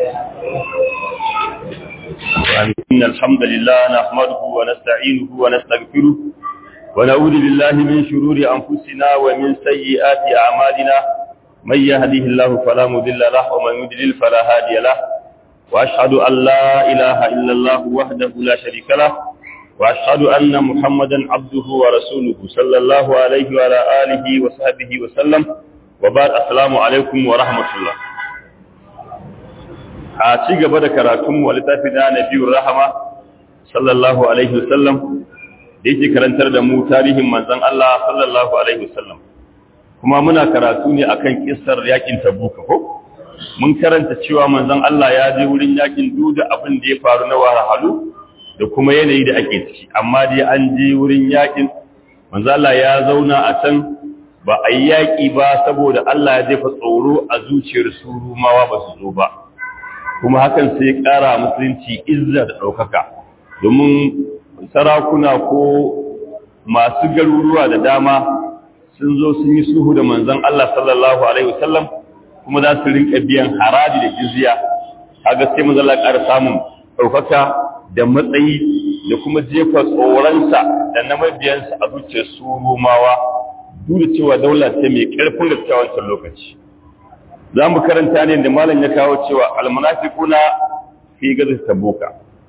إن الحمد لله نحمده ونستعينه ونستغفره ونعوذ بالله من شرور أنفسنا ومن سيئات أعمالنا من يهده الله فلا مضل له ومن يضلل فلا هادي له وأشهد أن لا إله إلا الله وحده لا شريك له وأشهد أن محمدا عبده ورسوله صلى الله عليه وعلى آله وصحبه وسلم وبعد السلام عليكم ورحمة الله a ci gaba da karatun wa littafi na nabiyur rahama sallallahu alaihi wasallam da yake karantar da mu tarihin manzon Allah sallallahu alaihi wasallam kuma muna karatu ne akan kissar yakin tabuka ko mun karanta cewa manzon Allah ya je wurin yakin duda abin da ya faru na wahalhalu da kuma yanayi da ake ciki amma dai an je wurin yakin manzon Allah ya zauna a can ba a yi yaƙi ba saboda Allah ya jefa tsoro a zuciyar su rumawa ba su zo ba kuma hakan sai ya ƙara musulunci izza da ɗaukaka domin sarakuna ko masu garuruwa da dama sun zo sun yi suhu da manzon Allah sallallahu alaihi wasallam kuma za su rinka biyan haraji da jizya kaga sai manzon Allah ƙara samun ɗaukaka da matsayi da kuma jefa tsoronsa da na mabiyansa a zuciyar su rumawa duk da cewa daula ce mai ƙarfin gaskiya wancan lokaci za mu karanta ne da malam ya kawo cewa almunafiquna fi gazat tabuka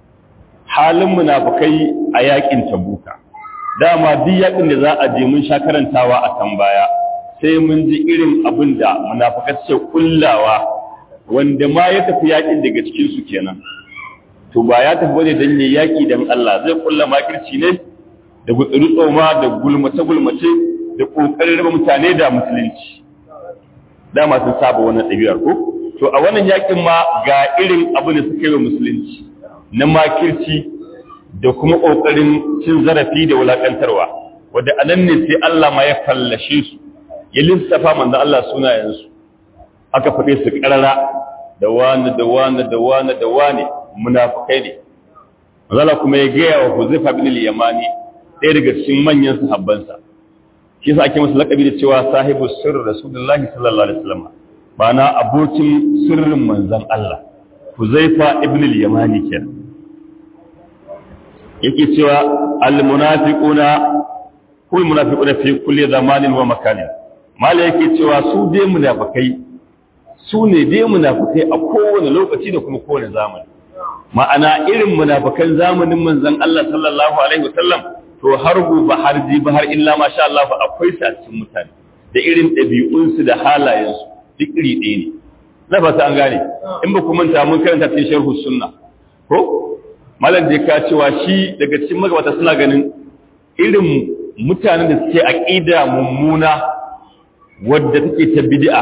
halin munafikai a yakin tabuka dama duk yakin da za a je mun sha karantawa a kan baya sai mun ji irin abin da munafikai ce kullawa wanda ma ya tafi yakin daga cikin su kenan to ba ya tafi bane dan ne yaki dan Allah zai kulla makirci ne da gutsuru tsoma da gulmace gulmace da kokarin raba mutane da musulunci dama sun saba wannan ɗabi'ar ko to a wannan yakin ma ga irin abin da suka yi wa musulunci na makirci da kuma ƙoƙarin cin zarafi da wulaƙantarwa wadda anan ne sai Allah ma ya fallashe su ya lissafa manzon Allah sunayensu aka faɗe su ƙarara da wani da wani da wani da wani munafukai ne manzala kuma ya gaya wa Huzaifa bin al-Yamani ɗaya daga cikin manyan sahabbansa shi yasa ake masa lakabi da cewa sahibu sirr rasulullahi sallallahu alaihi wasallam bana abokin sirrin manzon Allah Huzaifa ibn al-Yamani kenan yake cewa al-munafiquna kul munafiquna fi kulli zamanin wa makanin mala yake cewa su dai munafikai su ne dai munafikai a kowane lokaci da kuma kowane zamani ma'ana irin munafikan zamanin manzon Allah sallallahu alaihi wasallam to har gobe har jibi har illa masha Allah fa akwai su a cikin mutane da irin ɗabi'unsu da halayensu duk iri ɗaya ne na fata an gane in ba ku manta mun karanta cikin sharhu sunna ko malam da ka cewa shi daga cikin magabata suna ganin irin mutanen da suke aqida mummuna wadda take ta bid'a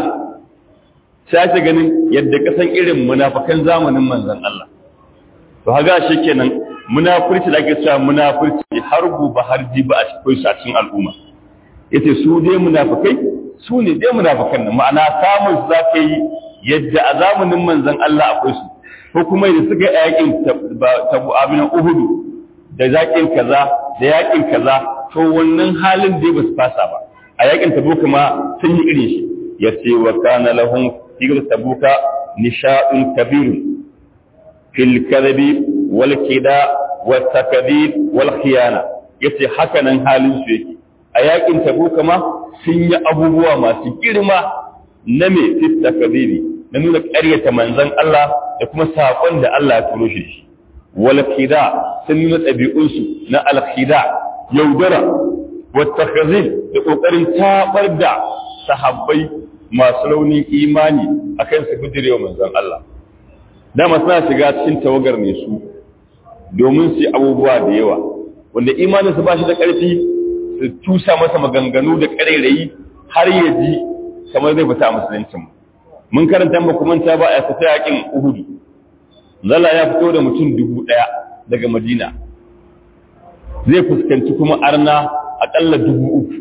sai ta ganin yadda kasan irin munafikan zamanin manzon Allah to haga kenan munafurci da ake cewa munafurci har gobe har jiba a cikin a cikin al'umma yace su dai munafikai su ne dai munafikan nan ma'ana samun su zaka yi yadda a zamanin manzon Allah akwai su ko kuma da suka yakin tabu abin uhudu da zakin kaza da yakin kaza to wannan halin dai ba su fasa ba a yakin tabuka ma sun yi irin shi yace wa kana lahum fi tabuka nisha'un kabirun fil kadhibi wal kida wat takdhib wal khiyana yace haka nan halin su yake a yakin tabuka ma sun yi abubuwa masu girma na me fit takdhibi na nuna ƙaryata manzon Allah da kuma sakon da Allah ya turo shi wal kida sun nuna ɗabi'unsu na al khida yaudara wat takdhib da kokarin tabar da sahabbai masu raunin imani akan su bidirewa manzon Allah dama suna shiga cikin tawagar ne su domin su abubuwa da yawa wanda imaninsu ba shi da ƙarfi su tusa masa maganganu da ƙarairayi har ya ji kamar zai fita a musuluncin mun karanta ba kuma ta ba a fita yakin uhudu zalla ya fito da mutum dubu ɗaya daga madina zai fuskanci kuma arna aƙalla dubu uku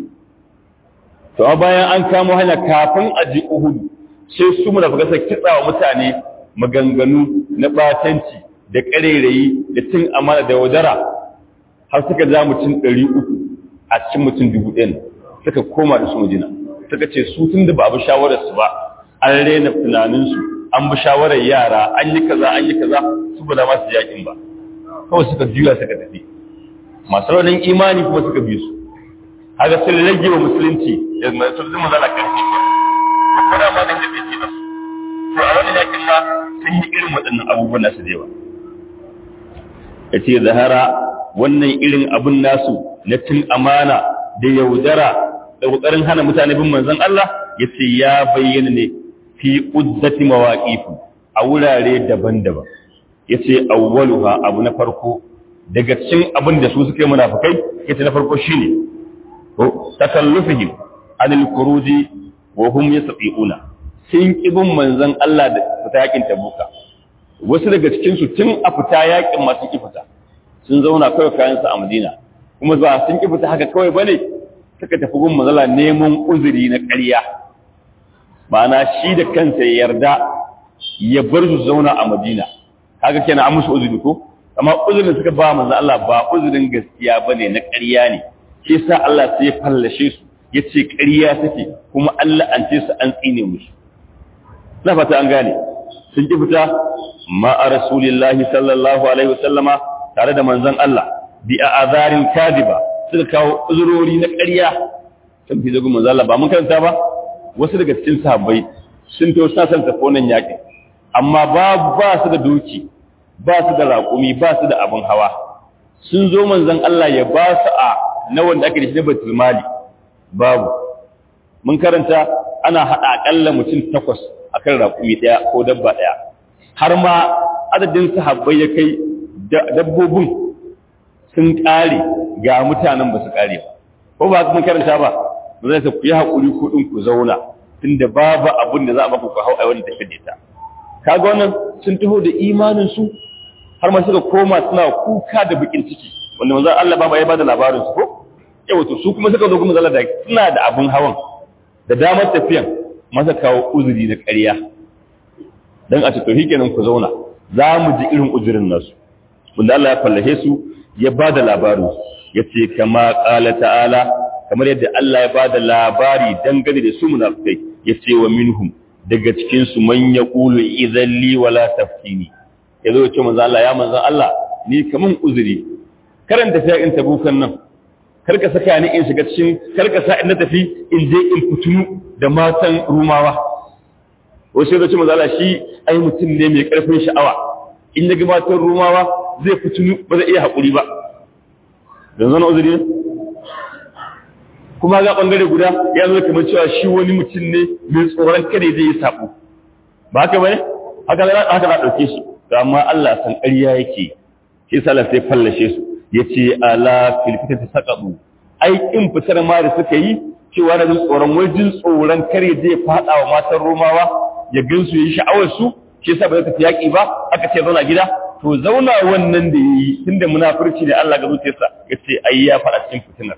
to bayan an kamo hanya kafin a ji uhudu sai su mu da fagasa kitsa wa mutane maganganu na batanci da ƙarerayi da cin amana da wadara har suka ja mutum ɗari uku a cikin mutum dubu ɗin suka koma da su majina suka ce su tun da ba abu shawararsu ba an rena tunaninsu an bi shawarar yara an yi kaza an yi kaza su ba da masu yakin ba kawai suka juya suka tafi masu raunin imani kuma suka bi su haka sun rage wa musulunci da masu zama zana karfi ba kuma ma da yake ce nasu to a wani yakin ma sun yi irin waɗannan abubuwan nasu da yawa ya ce zahara wannan irin abun nasu na cin amana da yaudara da ƙoƙarin hana mutane bin manzon Allah ya ce ya bayyana ne fi uddati mawaqifu a wurare daban-daban yace awwaluha abu na farko daga cikin abin da su suke munafikai yace na farko shine ko takallufihim anil khuruji wa hum yasfiuna sun kibin manzon Allah da fita yakin tabuka wasu daga cikin su tun a fita yakin masu ki fita sun zauna kawai kayan su a Madina kuma ba sun ki fita haka kawai bane suka tafi gun manzala neman uzuri na ƙarya ma'ana shi da kansa ya yarda ya bar su zauna a Madina kaga kenan an musu uzuri ko amma uzurin suka ba manzo Allah ba uzurin gaskiya bane na ƙarya ne shi yasa Allah sai ya fallashe su yace ƙarya take kuma Allah an ce su an tsine musu na fata an gane sun ki fita ma a rasulillahi sallallahu alaihi wasallama tare da manzon Allah bi azarin kadiba suka kawo uzurori na ƙarya sun fi zagun manzo Allah ba mun karanta ba wasu daga cikin sahabbai sun to sa san tafi wannan yaƙin amma ba ba su da doki ba su da raƙumi ba su da abin hawa sun zo manzon Allah ya ba su a na wanda ake da shi na batul mali babu mun karanta ana haɗa aƙalla mutum takwas akan raƙumi ɗaya ko dabba ɗaya har ma adadin sahabbai ya kai dabbobin sun ƙare ga mutanen ba su ƙare ba ko ba mun karanta ba ba zai ku yi haƙuri kuɗin ku zauna tunda babu abin da za a baku ku hau a wani tafi da ita kaga wannan sun taho da imanin su har ma suka koma suna kuka da bikin ciki wanda manzon Allah baba ya bada labarin su ko yawa to su kuma suka zo kuma zalla da suna da abin hawan da damar tafiyan masa kawo uzuri da ƙarya dan a ce to kenan ku zauna za mu ji irin uzurin nasu wanda Allah ya fallahe su ya bada labarin su yace kama qala ta'ala kamar yadda Allah ya bada labari dangane da su munafikai yace wa minhum daga cikin su man yaqulu idhan li wala taftini yazo yace manzo Allah ya manzo Allah ni kaman uzuri karanta sai in tabukan nan karka saka ni in shiga cikin karka sa in na tafi in je in fitunu da matan rumawa wasu yazo ce manzo Allah shi ai mutum ne mai karfin sha'awa in ya ga matan rumawa zai fitunu ba zai iya hakuri ba yanzu na uzuri ne kuma ga bangare guda ya zo kamar cewa shi wani mutum ne mai tsoron kada zai yi sabo ba haka bane haka za haka za dauke shi amma Allah san ƙarya yake shi sallah sai fallashe su yace ala fil fitati saqabu ai in fitar ma da suka yi cewa da tsoron wajin tsoron kare zai fada wa matan Romawa ya gansu yi sha'awar su shi yasa ba zai tafi yaki ba aka ce zauna gida to zauna wannan da yayi tunda munafurci ne Allah ga zuciyarsa yace ai ya fada cikin fitinar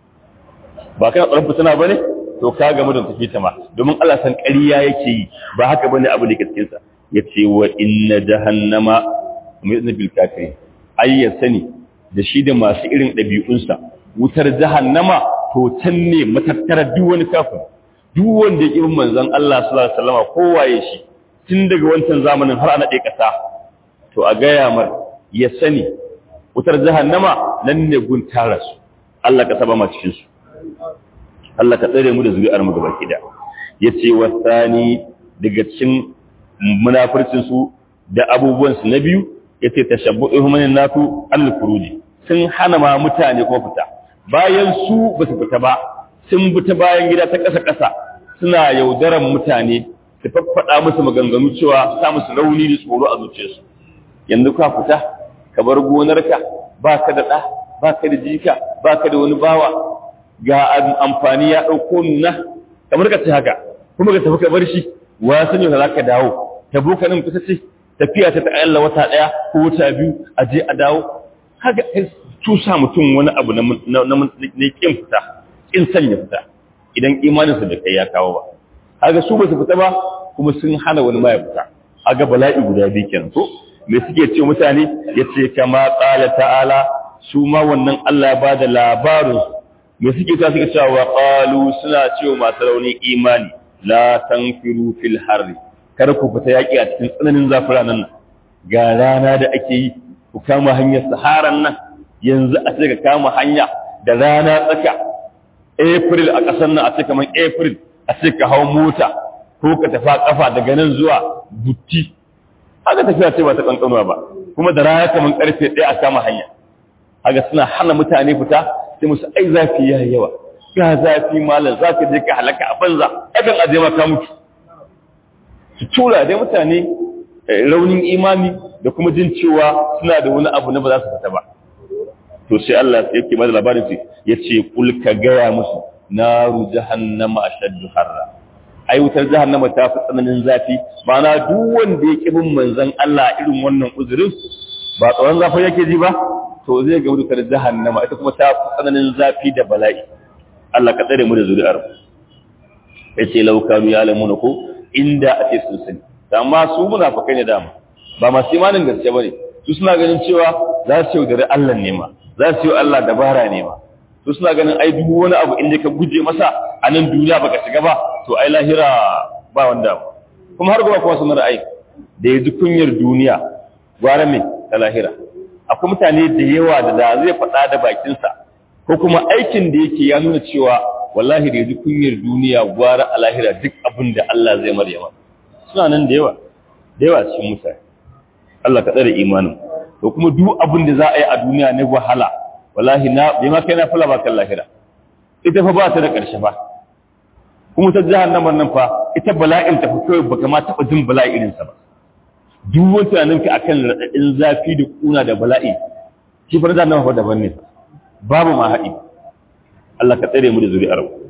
ba kana tsoron fitina bane to ka ga mutum tafi ta ma domin Allah san ƙarya yake yi ba haka bane abu da ke cikin sa yace wa inna jahannama mu'izna bil kafirin ai ya sani da shi da masu irin ɗabi'unsa wutar jahannama to can ne matattara duk wani kafin duk wanda ya ƙi manzon Allah sallallahu alaihi wasallam kowaye shi tun daga wancan zamanin har ana ɗaya ƙasa to a gaya mar ya sani wutar jahannama nan ne gun tara su Allah ka saba ma cikin su Allah ka tsare mu da zuri'ar mu gaba kida yace wasani daga cikin munafircin su da abubuwan su na biyu yace tashabbu'uhum min nafu al-furuji sun hana ma mutane ko fita bayan su ba su fita ba sun bi ta bayan gida ta ƙasa ƙasa suna yaudaran mutane su faffada musu maganganu cewa sa musu rauni da tsoro a zuciyarsu yanzu ka fita ka bar gonarka ba ka da ɗa ba ka da jika ba ka da wani bawa ga amfani ya ɗauko nuna kamar ka ce haka kuma ka tafi ka bar shi wa sani ka za ka dawo ta boka nan kusa ce tafiya ta ta'alla wata ɗaya ko wata biyu a je a dawo haka tusa mutum wani abu na kin fita kin sanya fita idan imaninsa da kai ya kawo ba haka su ba su fita ba kuma sun hana wani ma ya fita haka bala'i guda biyu kenan ko me suke ce mutane yace kama qala ta'ala su ma wannan Allah ya bada labarin me suke ta suka cewa wa qalu suna cewa masu rauni imani la tanfiru fil harri kar ku fita yaƙi a cikin tsananin zafin ranar nan ga rana da ake yi ku kama hanyar saharan nan yanzu a ce ka kama hanya da rana tsaka april a ƙasar nan a ce kamar april a ce ka hau mota ko ka tafa kafa daga nan zuwa butti haka tafiya ce ba ta kankanuwa ba kuma da rana kamar karfe ɗaya a kama hanya haka suna hana mutane fita sai musu ai zafi ya yawa ga zafi malam za ka je ka halaka a banza akan aje ma ka mutu su tura dai mutane raunin imani da kuma jin cewa suna da wani abu na ba za su fita ba to sai Allah ya ke bada labarin su ya ce kul ka gaya musu naru jahannama ashaddu harra ai wutar jahannama ta fi tsananin zafi ma'ana duk wanda ya ki bin manzon Allah irin wannan uzurin ba tsoron zafi yake ji ba to zai ga wutar jahannama ita kuma ta fi tsananin zafi da bala'i Allah ka tsare mu da zuri'ar yace law kanu ya'lamuna ko inda ake sun sani amma su munafikai ne dama ba masu imanin gaske bane su suna ganin cewa za su yaudare Allah ne ma za su yi Allah dabara ne ma su suna ganin ai duk wani abu inda ka guje masa a nan duniya baka shiga ba to ai lahira ba wanda kuma har gaba kuma sun ra'ayi da ya ji kunyar duniya gwara mai ta lahira akwai mutane da yawa da da zai faɗa da bakinsa ko kuma aikin da yake ya nuna cewa wallahi da ya ji kunyar duniya gwara a lahira duk abin da Allah zai maryama suna nan da yawa da yawa cikin mutane Allah ka tsare imanin to kuma duk abin da za a yi a duniya na wahala wallahi na bai ma kai na fala ba kan lahira ita fa ba ta da ƙarshe fa kuma ta jahannamar nan fa ita bala'in ta fa kawai baka ma taɓa jin bala'i irin sa ba duk wani tunanin ka akan raɗaɗin zafi da kuna da bala'i shi fa jahannama fa daban ne babu ma haɗi Allah ka tsare mu da zuri'ar mu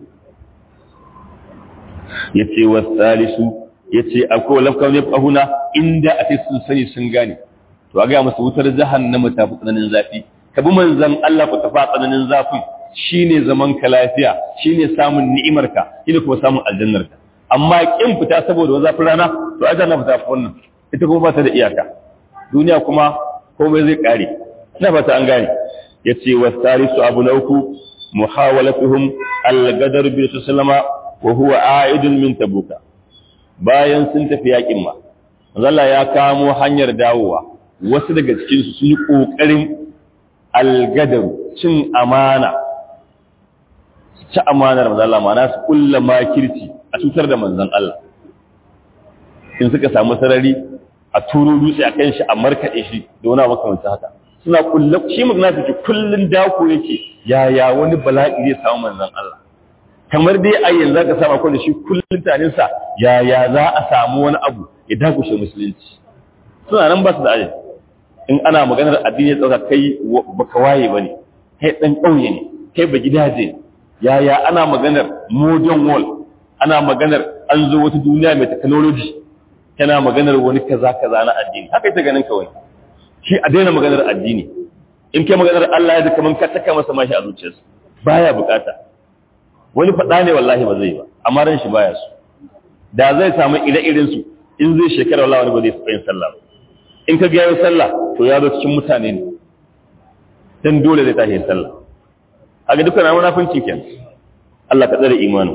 yace wasalisu yace akwai lafkan ne fahuna inda a sun sani sun gane to a ga musu wutar jahannama ta fi tsananin zafi ka bi manzon Allah ku tafa tsananin zafin shine zaman ka lafiya shine samun ni'imarka shine kuma samun aljannarka amma kin fita saboda wani zafin rana to ajanna fita fa wannan ita kuma ba ta da iyaka duniya kuma komai zai kare ina fata an gane yace wasarisu abu na uku muhawalatuhum al-gadar bi sallama wa huwa a'idun min tabuka bayan sun tafi yakin ma Allah ya kamo hanyar dawowa wasu daga cikin su sun yi kokarin al-gadar cin amana ci amanar manzon Allah ma'ana su kulla makirci a cutar da manzon Allah in suka samu sarari a turo dutse a kan shi a markaɗe shi da wani makamancin haka suna kulla shi magnatiki kullun dako yake yaya wani bala'i zai samu manzon Allah kamar dai a yanzu ka samu akwai da shi kullun tanin sa yaya za a samu wani abu ya dakushe musulunci suna nan ba su da aji in ana maganar addini tsaka kai baka waye bane kai dan kauye ne kai ba gidaje yaya ana maganar modern world ana maganar an zo wata duniya mai technology kana maganar wani kaza kaza na addini haka ita ganin kawai shi a daina maganar addini in kai maganar Allah ya kaman ka taka masa mashi a zuciyarsa baya bukata wani faɗa ne wallahi ba zai ba amma ran shi baya su da zai samu ire-iren su in zai shekara wallahi wani ba zai yin sallah ba in ka ga yayin sallah to ya zo cikin mutane ne dan dole zai tashi sallah haka dukkan munafinci kenan Allah ka tsare imanin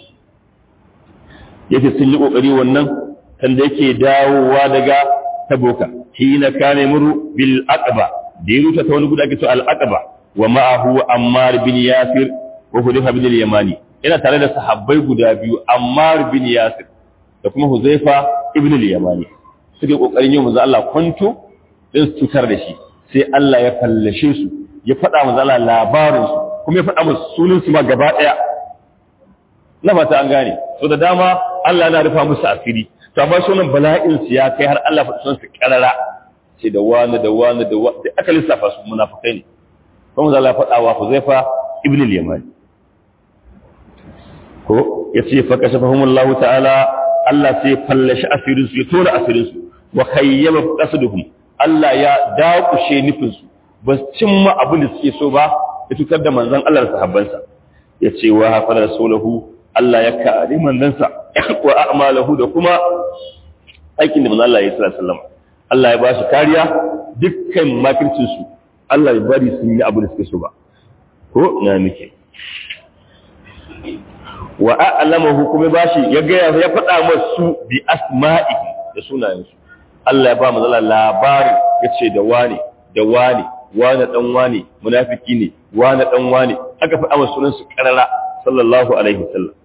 yace sun yi kokari wannan kan da yake dawowa daga taboka hina kana muru bil aqba da yuta ta wani guda ake to al aqba wa ma'ahu ammar bin yasir wa hudayfa bin al yamani ina tare da sahabbai guda biyu ammar bin yasir da kuma huzaifa ibn al yamani suke kokarin yin manzo Allah kwanto din su tutar da shi sai Allah ya fallashe su ya faɗa manzo Allah labarin su kuma ya faɗa musu sunan su ma gaba daya na fata an gane so da dama Allah yana rufa musu asiri to amma sunan bala'in su ya kai har Allah faɗi sunan su karara ce da wani da wani da wani aka lissafa su munafikai ne kuma za Allah faɗa wa Huzaifa ibn al-Yamani ko yace fa kashafahum Allah ta'ala Allah sai fallashi asirin su ya tona asirin su wa khayyaba qasduhum Allah ya dakushe nufin su ba cimma abin da suke so ba ya tukar da manzon Allah da sahabbansa yace wa hafa rasulahu Allah ya kare manzansa wa a'malahu da kuma aikin da manzon Allah ya sallallahu alaihi wasallam Allah ya bashi kariya dukkan makircin su Allah ya bari sun yi abu da suke so ba ko ina muke wa a'lamahu kuma bashi ya ga ya faɗa masu bi asma'ihi da sunayensu Allah ya ba mu zala labari yace da wani da wani wani dan wani munafiki ne wani dan wani aka faɗa masa sunan su karara sallallahu alaihi wasallam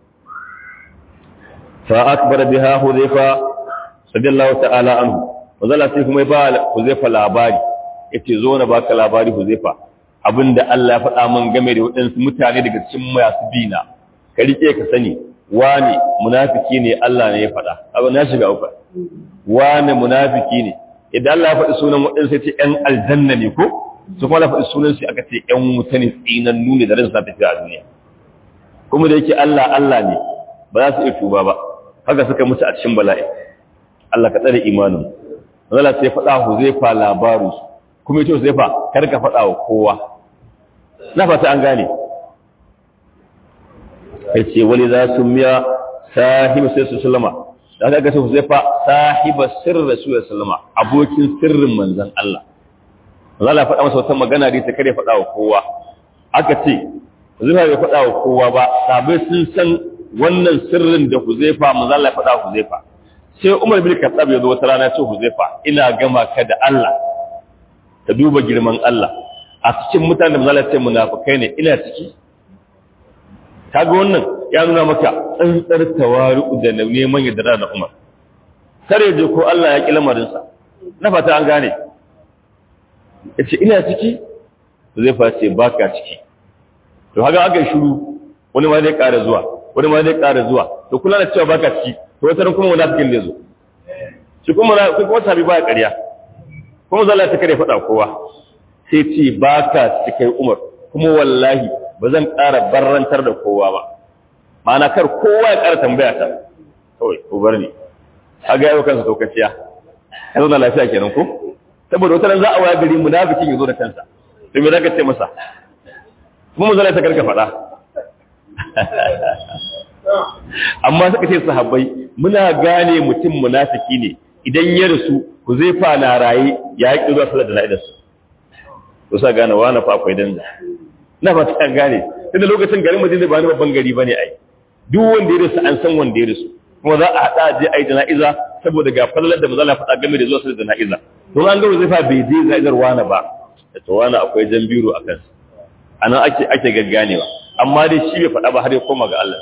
fa akbar biha hudhaifa radiyallahu ta'ala anhu wazala sai kuma ba hudhaifa labari yace zo na baka labari hudhaifa abinda Allah ya faɗa min game da waɗansu mutane daga cikin masu bina ka rike ka sani wani munafiki ne Allah ne ya faɗa abin na shiga uku wani munafiki ne idan Allah ya faɗi sunan waɗansu sai ce ƴan aljanna ne ko su kuma Allah faɗi sunan shi aka ce ƴan wuta ne tsinannu ne da ran sa tafiya a duniya kuma da yake Allah Allah ne ba za su iya tuba ba haka suka mutu a cikin bala'i Allah ka tsare imanin Allah sai faɗa Huzaifa labaru kuma yace Huzaifa kar ka faɗa wa kowa na fata an gane yace wani za su miya sahibu sai su sallama da aka ga sai fa sahiba sirri rasulullah sallama abokin sirrin manzon Allah Allah ya faɗa masa wata magana da ta kare faɗa wa kowa aka ce Huzaifa bai faɗa wa kowa ba sabai sun san wannan sirrin da Huzaifa manzon Allah ya faɗa wa Huzaifa sai Umar bin Khattab ya zo wata rana ce Huzaifa ina gama ka da Allah ka duba girman Allah a cikin mutanen da manzon Allah ya ce munafikai ne ina ciki kaga wannan ya nuna maka tsantsar tawari'u da neman yadda da Umar kare je ko Allah ya ki lamarinsa na fata an gane yace ina ciki zai face baka ciki to haka aka shiru wani ma zai ƙara zuwa wani ma zai ƙara zuwa to kula da cewa baka ciki to wata ran kuma munafikin zai zo shi kuma na kuma sabi ba ƙarya kuma zalla ta kare faɗa kowa sai ce baka cikin Umar kuma wallahi ba zan ƙara barrantar da kowa ba ma'ana kar kowa ya ƙara tambaya ta kawai ko bar ni a ga yau kansa tokaciya ya zo na lafiya kenan ko saboda wata ran za a waya gari munafikin ya zo da kansa to me zaka ce masa kuma mu zalai ta karka faɗa amma suka ce sahabbai muna gane mutum munafiki ne idan ya rasu ku zai fa na raye ya yi zuwa sallar da na'idarsa to sa gane wani fa akwai danza na ba ta gane tunda lokacin garin Madina ba ni babban gari bane ai duk wanda ya rasu an san wanda ya rasu kuma za a hada je ai jana'iza saboda ga falalar da manzala faɗa game da zuwa sai jana'iza to an ga zai fa bai je jana'izar wani ba to wani akwai jan biro a kansa anan ake ake gagganewa amma dai shi bai faɗa ba har ya koma ga Allah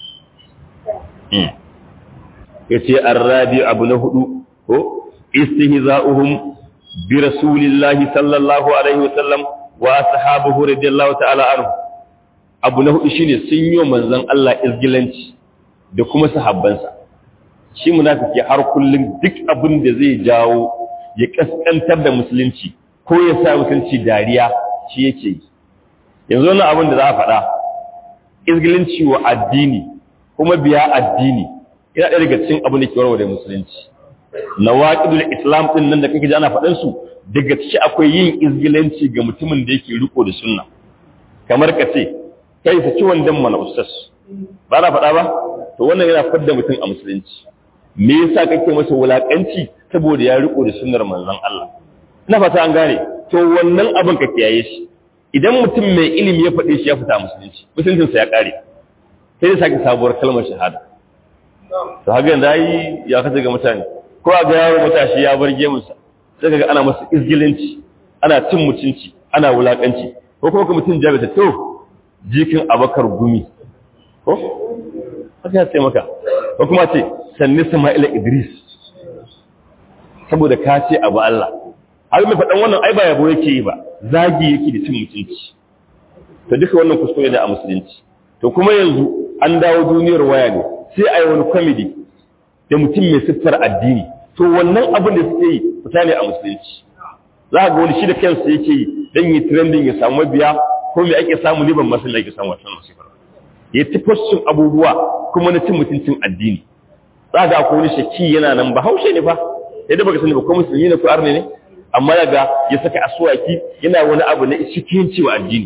yace arrabi abu na hudu ko istihza'uhum bi rasulillahi sallallahu alaihi wasallam wa ashabuhu radiyallahu ta'ala anhu abu na hudu shine sun yi manzon Allah izgilanci da kuma sahabbansa shi munafiki har kullun duk abin da zai jawo ya kaskantar da musulunci ko ya sa musulunci dariya shi yake yi yanzu wannan abin da za a faɗa izgilanci wa addini kuma biya addini yana ɗaya daga cikin abin da ke warware musulunci nawaqidul islam din nan da kake ji ana faɗan su daga ciki akwai yin izgilanci ga mutumin da yake riko da sunna kamar ka ce kai sa ci wandan mana ustaz ba na faɗa ba to wannan yana fadda mutum a musulunci me yasa kake masa wulakanci saboda ya riko da sunnar manzon Allah ina fata an gane to wannan abin ka kiyaye shi idan mutum mai ilimi ya faɗe shi ya fita musulunci musuluncinsa ya ƙare sai ya sake sabuwar kalmar shahada to haka yanzu yi ya kace ga mutane ko a ga yaro matashi ya bar gemunsa sai kaga ana masa izgilanci ana cin mutunci ana wulakanci ko kuma ka mutum jabe ta to jikin abakar gumi ko haka ya ce maka ko kuma ce sanni sama'ila idris saboda ka ce abu Allah har mai faɗan wannan ai ba yabo yake yi ba zagi yake da cin mutunci to duka wannan kuskure ne a musulunci to kuma yanzu an dawo duniyar waya ne sai a yi wani comedy da mutum mai siffar addini to wannan abin da suke yi fita ne a musulunci za ga wani shi da kansa yake yi dan yi trending ya samu mabiya ko me ake samu liban masu da ake samu wannan musibar ya ci fashin abubuwa kuma na cin mutuncin addini za ga akwai wani shaki yana nan ba haushe ne fa sai da baka sani ba ko musulmi ne ko arne ne amma yaga ya saka asuwaki yana wani abu na cikinci wa addini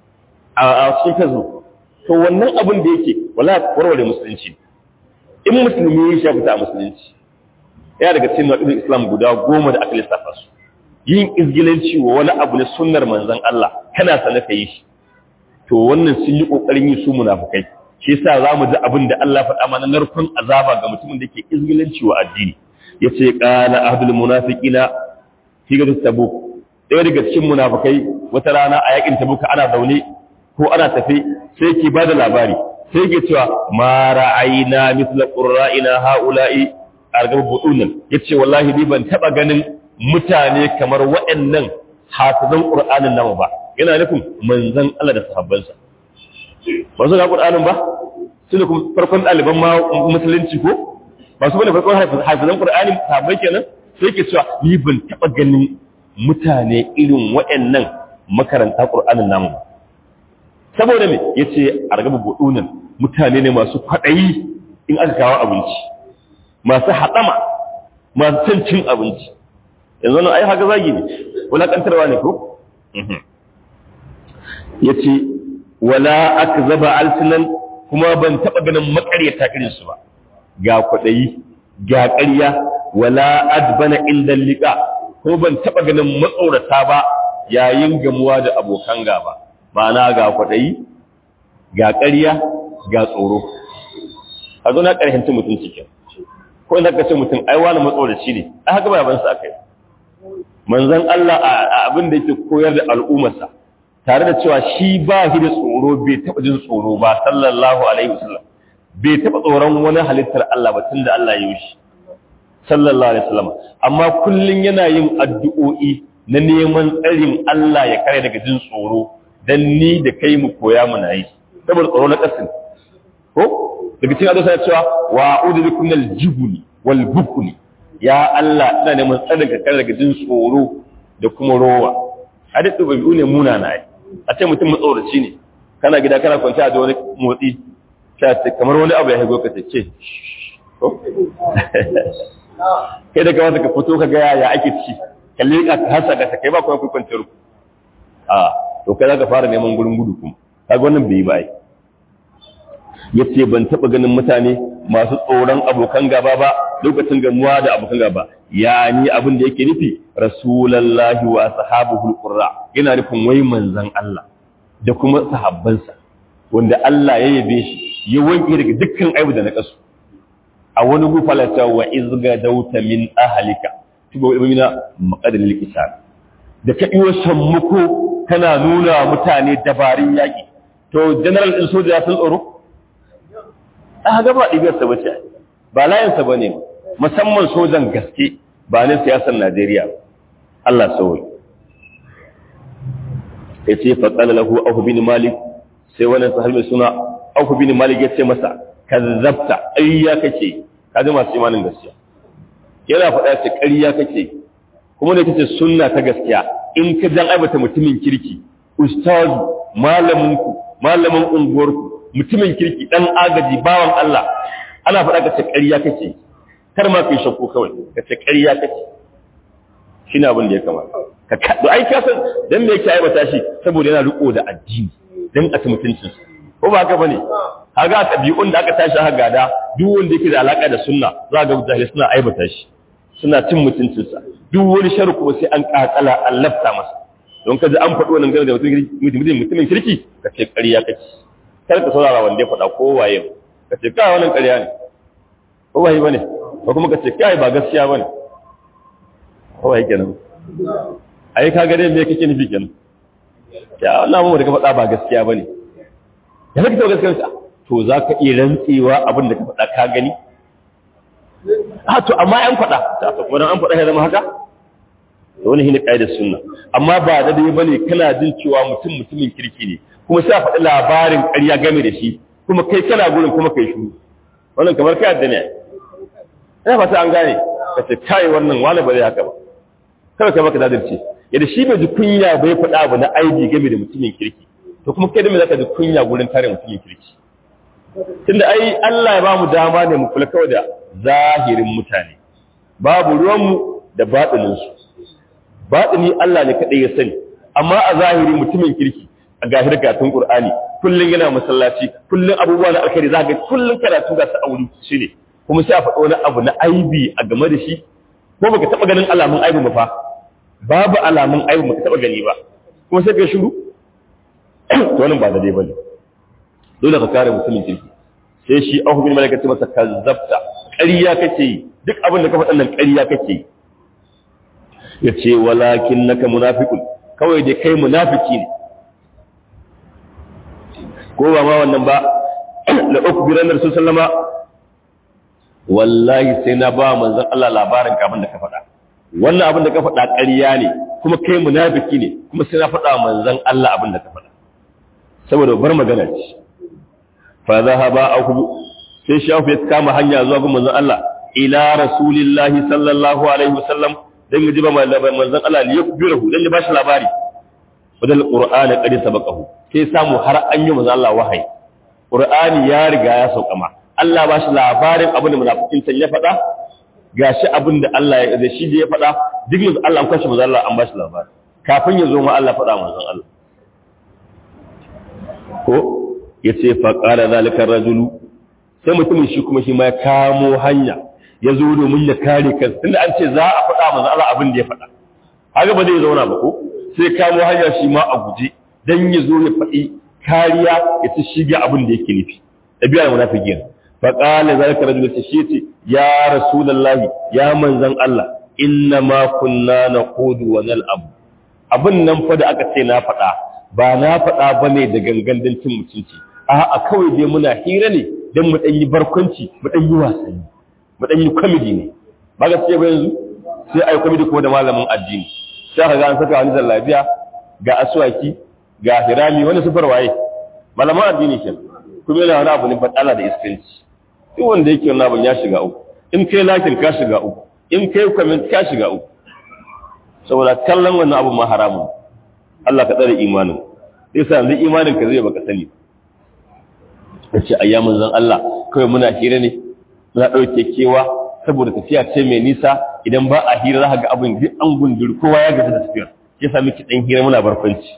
a cikin facebook to wannan abin da yake wala warware musulunci in musulmi ya shafi ta musulunci ya daga cikin wadin islam guda goma da aka lissafa su yin izgilanci wa wani abu na sunnar manzon Allah kana sanar ka yi shi to wannan sun yi kokarin yi su munafikai shi yasa zamu ji abin da Allah faɗa mana narkon azaba ga mutumin da ke izgilanci wa addini yace qala ahdul munafiqina fi gadu tabuk ɗaya daga cikin munafikai wata rana a yakin tabuk ana zaune ko ana tafe sai ke bada labari sai ke cewa ma ra'ayna mithla qurra'ina haula'i argab budunan yace wallahi ni ban taba ganin mutane kamar waɗannan hafizan qur'anin namu ba yana nufin manzon Allah da sahabbansa ba su ga qur'anin ba su ne kuma farkon ɗaliban ma musulunci ko ba su bane farkon hafizan qur'ani sahabbai kenan sai ke cewa ni ban taba ganin mutane irin waɗannan makaranta qur'anin namu saboda me yace argab budunan mutane ne masu kwaɗayi in aka kawo abinci masu haɗama masu cin cin abinci yanzu nan ai haka zagi ne wulaƙantarwa ne ko ya ce wala aka zaba alsinan kuma ban taɓa ganin makaryata irinsu ba ga kwaɗayi ga ƙarya wala adbana inda liƙa ko ban taɓa ganin matsorata ba yayin gamuwa da abokan gaba ma'ana ga kwaɗayi ga ƙarya ga tsoro a zo na ƙarhinci mutum cikin ko inda ka ce mutum ai wani matsoraci ne a haka ba ban sa kai manzon Allah a abin da yake koyar da al'ummarsa tare da cewa shi ba shi da tsoro bai taɓa jin tsoro ba sallallahu alaihi wasallam bai taɓa tsoron wani halittar Allah ba tunda Allah ya yi shi sallallahu alaihi wasallam amma kullun yana yin addu'o'i na neman tsarin Allah ya kare daga jin tsoro dan ni da kai mu koya mu na yi saboda tsoro na kasin ko daga cikin addu'a ya cewa wa a'udhu bikum minal jibni wal bukli ya Allah ina neman tsarin ka kare daga jin tsoro da kuma rowa hadisi ɗabi'u ne muna na yi a ce mutum matsoraci ne kana gida kana kwanci a da wani motsi kamar wani abu ya haigo ka ce kai da kamata ka fito ka ga ya ake ci ka leƙa ka hasa ka kai ba kuma kai kwanciyar ku a to kai za ka fara neman gurin gudu kuma kaga wannan bai yi ba ai yace ban taba ganin mutane masu tsoron abokan gaba ba lokacin gamuwa da abokan gaba ya ni abin da yake nufi rasulullahi wa ashabuhul qurra yana nufin wai manzon Allah da kuma sahabbansa wanda Allah ya yabe shi ya wanke daga dukkan aibu da na kasu a wani gufalata wa izga dauta min ahlika tuba ibina maqadil likisan da ka iyo sammuko kana nuna mutane dabarun yaki to general din soja sun tsoro a gaba ɗibiyarsa ba ce ba layinsa ba ne musamman sojan gaske ba na siyasar najeriya Allah sauyi ya ce fatsala lahu auku bin malik sai wannan sahar mai suna auku bin malik ya ce masa kazzabta ƙarya kake ka ji masu imanin gaskiya yana faɗa ce ƙarya kake kuma ne kace sunna ta gaskiya in ka jan aibata mutumin kirki ustazu malaminku malamin unguwarku mutumin kirki dan agaji bawan Allah ana faɗa ka ce ƙarya kake kar ma kai shakku kawai ka ce ƙarya kake shine abin da ya kamata ka ka ai ka san dan me yake aibata shi saboda yana riko da addini dan a ci mutuncin ko ba haka bane haga tabi'un da aka tashi haka gada duk wanda yake da alaka da sunna za ga mutane suna aibata shi suna cin mutuncin sa duk wani sharri kuma sai an kakala an lafta masa don kaji an faɗi wannan game da mutumin kirki ka ce ƙarya kake kar ka saurara wanda ya faɗa ko waye ka ce kai wannan ƙarya ne ko waye bane ko kuma ka ce kai ba gaskiya bane ko waye kenan ai ka ga dai me kake nufi kenan ya Allah mu da ka faɗa ba gaskiya bane ya kake to gaskiya to zaka iya rantsewa abin da ka faɗa ka gani a to amma an faɗa ta to kuma an faɗa ya zama haka to wani shine kaidar sunna amma ba da dai bane kana jin cewa mutum mutumin kirki ne kuma sai a faɗi labarin ƙarya game da shi kuma kai kana gurin kuma kai shuru wannan kamar kai addani ne ina fata an gane ka ce kai wannan wani ba zai haka ba kada ka maka dadirce yadda shi bai ji kunya bai faɗa abu na aibi game da mutumin kirki to kuma kai da me zaka ji kunya gurin kare mutumin kirki tunda ai Allah ya ba mu dama ne mu kula kawai da zahirin mutane babu ruwanmu da baɗininsu baɗini Allah ne kaɗai ya sani amma a zahiri mutumin kirki a gahir gatun Qur'ani kullun yana masallaci kullun abubuwa na alkhairi za ga kullun karatu ga sa'auri shi ne kuma sai a faɗo wani abu na aibi a game da shi ko baka taɓa ganin alamun aibi ba fa babu alamun aibi baka taɓa gani ba kuma sai ka shiru to wannan ba da dai bane dole ka kare mutumin kirki sai shi Abu bin Malik ya ce masa kazzabta ƙarya kake yi duk abin da ka faɗa nan ƙarya kake yi ya ce walakin naka munafiqun kawai dai kai munafiki ne ko ba ma wannan ba la ukbiran rasul sallama wallahi sai na ba manzon Allah labarin ka abin da ka faɗa wannan abin da ka faɗa ƙarya ne kuma kai munafiki ne kuma sai na faɗa manzon Allah abin da ka faɗa saboda bar magana ce fa zahaba aku sai shafu ya kama hanya zuwa ga manzon Allah ila rasulillahi sallallahu alaihi wasallam dan ya jiba manzon Allah ya kubirahu dan ya bashi labari wadal qur'ani qad sabaqahu sai samu har an yi manzon Allah wahayi qur'ani ya riga ya sauka ma Allah ba shi labarin abin da munafikin can ya faɗa gashi abin da Allah ya da shi da ya faɗa duk manzon Allah an kwashe manzon Allah an ba shi labari kafin ya zo ma Allah faɗa manzon Allah ko yace fa qala zalika rajulu sai mutumin shi kuma shi ma ya kamo hanya ya zo domin ya kare kansa tunda an ce za a faɗa manzon Allah abin da ya faɗa haka ba zai zauna ba ko sai kamo hanya shi ma a guje dan ya zo ya faɗi kariya ya ci shige abin da yake nufi ɗabi'ar munafiki ne fa qala zalika rajul sai shi ce ya rasulullahi ya manzon Allah inna ma kunna naqudu wa nal'ab abin nan fa da aka ce na faɗa ba na faɗa bane da gangan dan cin mutunci a'a kawai dai muna hira ne dan mu dan yi barkwanci mu dan yi wasanni mu dan yi comedy ne ba ga ce ba yanzu sai ai comedy kuma da malamin addini sai ka ga an saka wani zallabiya ga aswaki ga hirami wani sufar waye malaman addini ke kuma yana wani abu ne fadala da iskanci duk wanda yake wani abin ya shiga uku in kai lakin ka shiga uku in kai comment ka shiga uku saboda kallon wannan abu ma haramun Allah ka tsare imanin sai sa yanzu imanin ka zai baka sani ka ce ayyamin zan Allah kawai muna hira ne muna ɗauke kewa saboda tafiya ce mai nisa idan ba a hira za ga abin duk an gunduri kowa ya gaji da tafiyar ya sami ki ɗan hira muna barkwanci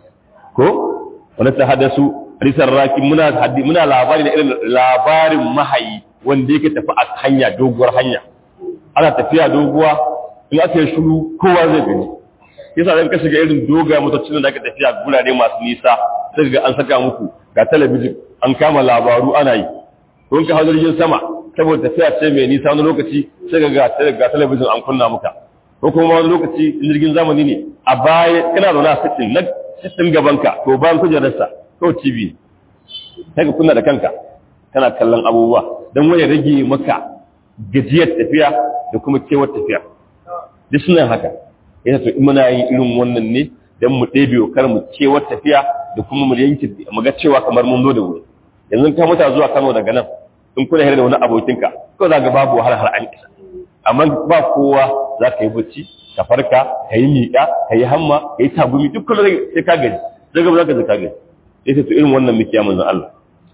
ko wani ta hadasu risar raki muna haddi muna labari da irin labarin mahayi wanda yake tafi a hanya doguwar hanya ana tafiya doguwa in aka yi shuru kowa zai gani yasa zan ka shiga irin doga motocin da aka tafiya gurare masu nisa sai ga an saka muku ga talabijin an kama labaru ana yi don ka hau jirgin sama saboda tafiya ce mai nisa wani lokaci sai ga ga talabijin an kunna muka ko kuma wani lokaci jirgin zamani ne a baya kana zaune a sitin na sitin gabanka to bayan kujerarsa ko tv sai ka kunna da kanka kana kallon abubuwa don wani rage maka gajiyar tafiya da kuma kewar tafiya duk suna haka yana to in muna yin irin wannan ne don mu ɗebe wa kar mu kewar tafiya da kuma mu yanke mu ga cewa kamar mun zo da wuri yanzu ka muta zuwa Kano daga nan in kuna hira da wani abokinka ko za ga babu wahala har an isa amma ba kowa za ka yi bacci ka farka ka yi miƙa ka yi hamma ka yi tagumi duk kullum sai ka gaji daga ba za ka ka gaji sai to irin wannan muke manzon Allah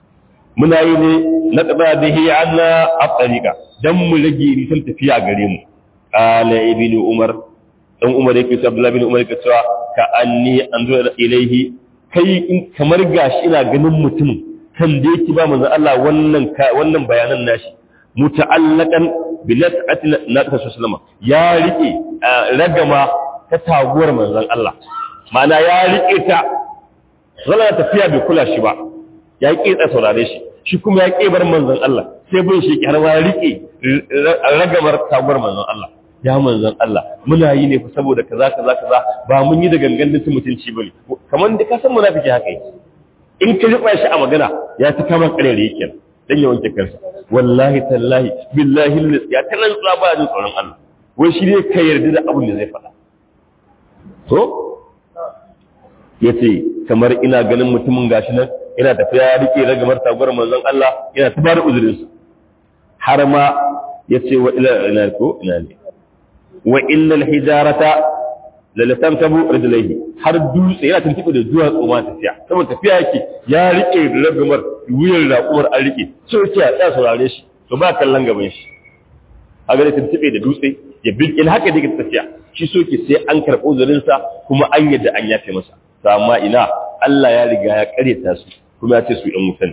muna yi ne na tsaba da hi anna afdalika dan mu rage nisan tafiya gare mu qala ibnu umar dan umar yake cewa abdullahi bin umar yake cewa ka anni anzura ilaihi kai kamar gashi ina ganin mutumin kan da yake ba manzo Allah wannan wannan bayanan nashi muta'allaqan bi nas'ati nabi sallallahu ya rike ragama ta taguwar manzon Allah ma'ana ya rike ta zalla tafiya bai kula shi ba ya ki tsa saurare shi shi kuma ya ki bar manzon Allah sai bin shi har ya rike ragamar taguwar manzon Allah ya manzon Allah muna yi ne saboda kaza kaza kaza ba mun yi da gangan din mutunci bane kamar da ka san munafiki haka yake in ka riba shi a magana ya ta kama karere yake dan ya wanke kansa wallahi tallahi billahi ya ta nan ba jin tsoron Allah wai shi ne ka yarda da abin da zai faɗa to yace kamar ina ganin mutumin gashi nan ina tafiya ya rike ragamar taguwar manzon Allah yana ta bada uzurin sa har ma yace wa ila ina ko ina ne wa innal hijarata lalatan tabu rijlaihi har dutse yana tuntuɓe da zuwa tsoma tafiya saboda tafiya yake ya rike ragamar wuyar raƙumar an rike sai ce ya tsaya saurare shi to ba kallon gaban shi a gare tuntuɓe da dutse ya bi in haka yake tafiya shi so ke sai an karɓo uzurin sa kuma an yadda an yafe masa to amma ina Allah ya riga ya karyata su kuma ya ce su ɗan wutan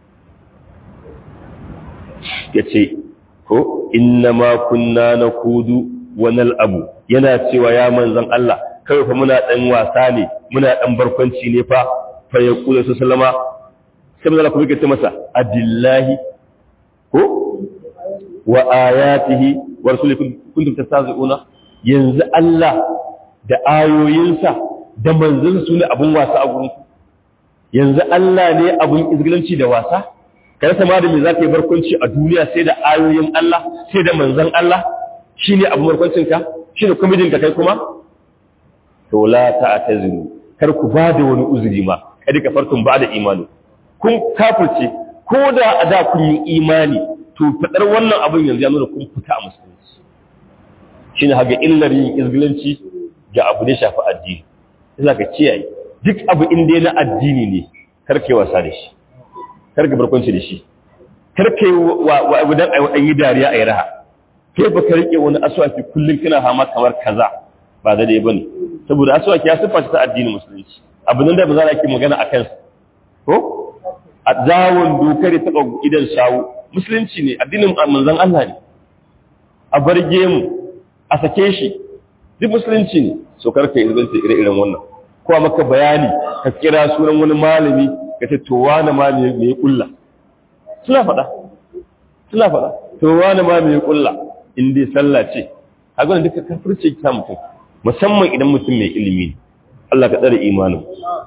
ya ce ko inna ma kunna nakudu wa nal'abu yana cewa ya manzan Allah kawai fa muna dan wasa ne muna dan barkwanci ne fa fa ya kula su sallama sai manzo kuma yake ce masa abillahi ko wa ayatihi wa rasulihi kuntum tastazi'una yanzu Allah da ayoyinsa da manzon su ne abun wasa a gurin yanzu Allah ne abun izgilanci da wasa kada sama da me zaka yi barkwanci a duniya sai da ayoyin Allah sai da manzon Allah shine abun barkwancin ka shine komedin ka kai kuma to la ta'taziru kar ku ba da wani uzuri ma kada ka farkun ba da imani kun kafirce ko da a da kun yi imani to fadar wannan abin yanzu ya nuna kun fita a musulunci shine haga illar yin izgilanci ga abu da shafi addini sai ka kiyaye duk abu inda na addini ne kar kai wasa da shi kar ka barkwanci da shi kar kai wa abu dan ayi yi dariya ayi raha kai ba ka rike wani aswaki kullun kana hama kamar kaza ba da dai bane saboda aswaki ya sifa ta addinin musulunci abu nan da ba za a yi magana akan sa ko a zawon dokar ta idan shawo musulunci ne addinin manzon Allah ne a barge mu a sake shi duk musulunci ne so karka yi zanta ire-iren wannan ko maka bayani ka kira sunan wani malami ka ce to wani malami me ya kulla suna faɗa suna faɗa to wani malami ya kulla in dai sallah ce a gwanin duka kafirce ta mutum musamman idan mutum mai ilimi ne Allah ka tsare imanin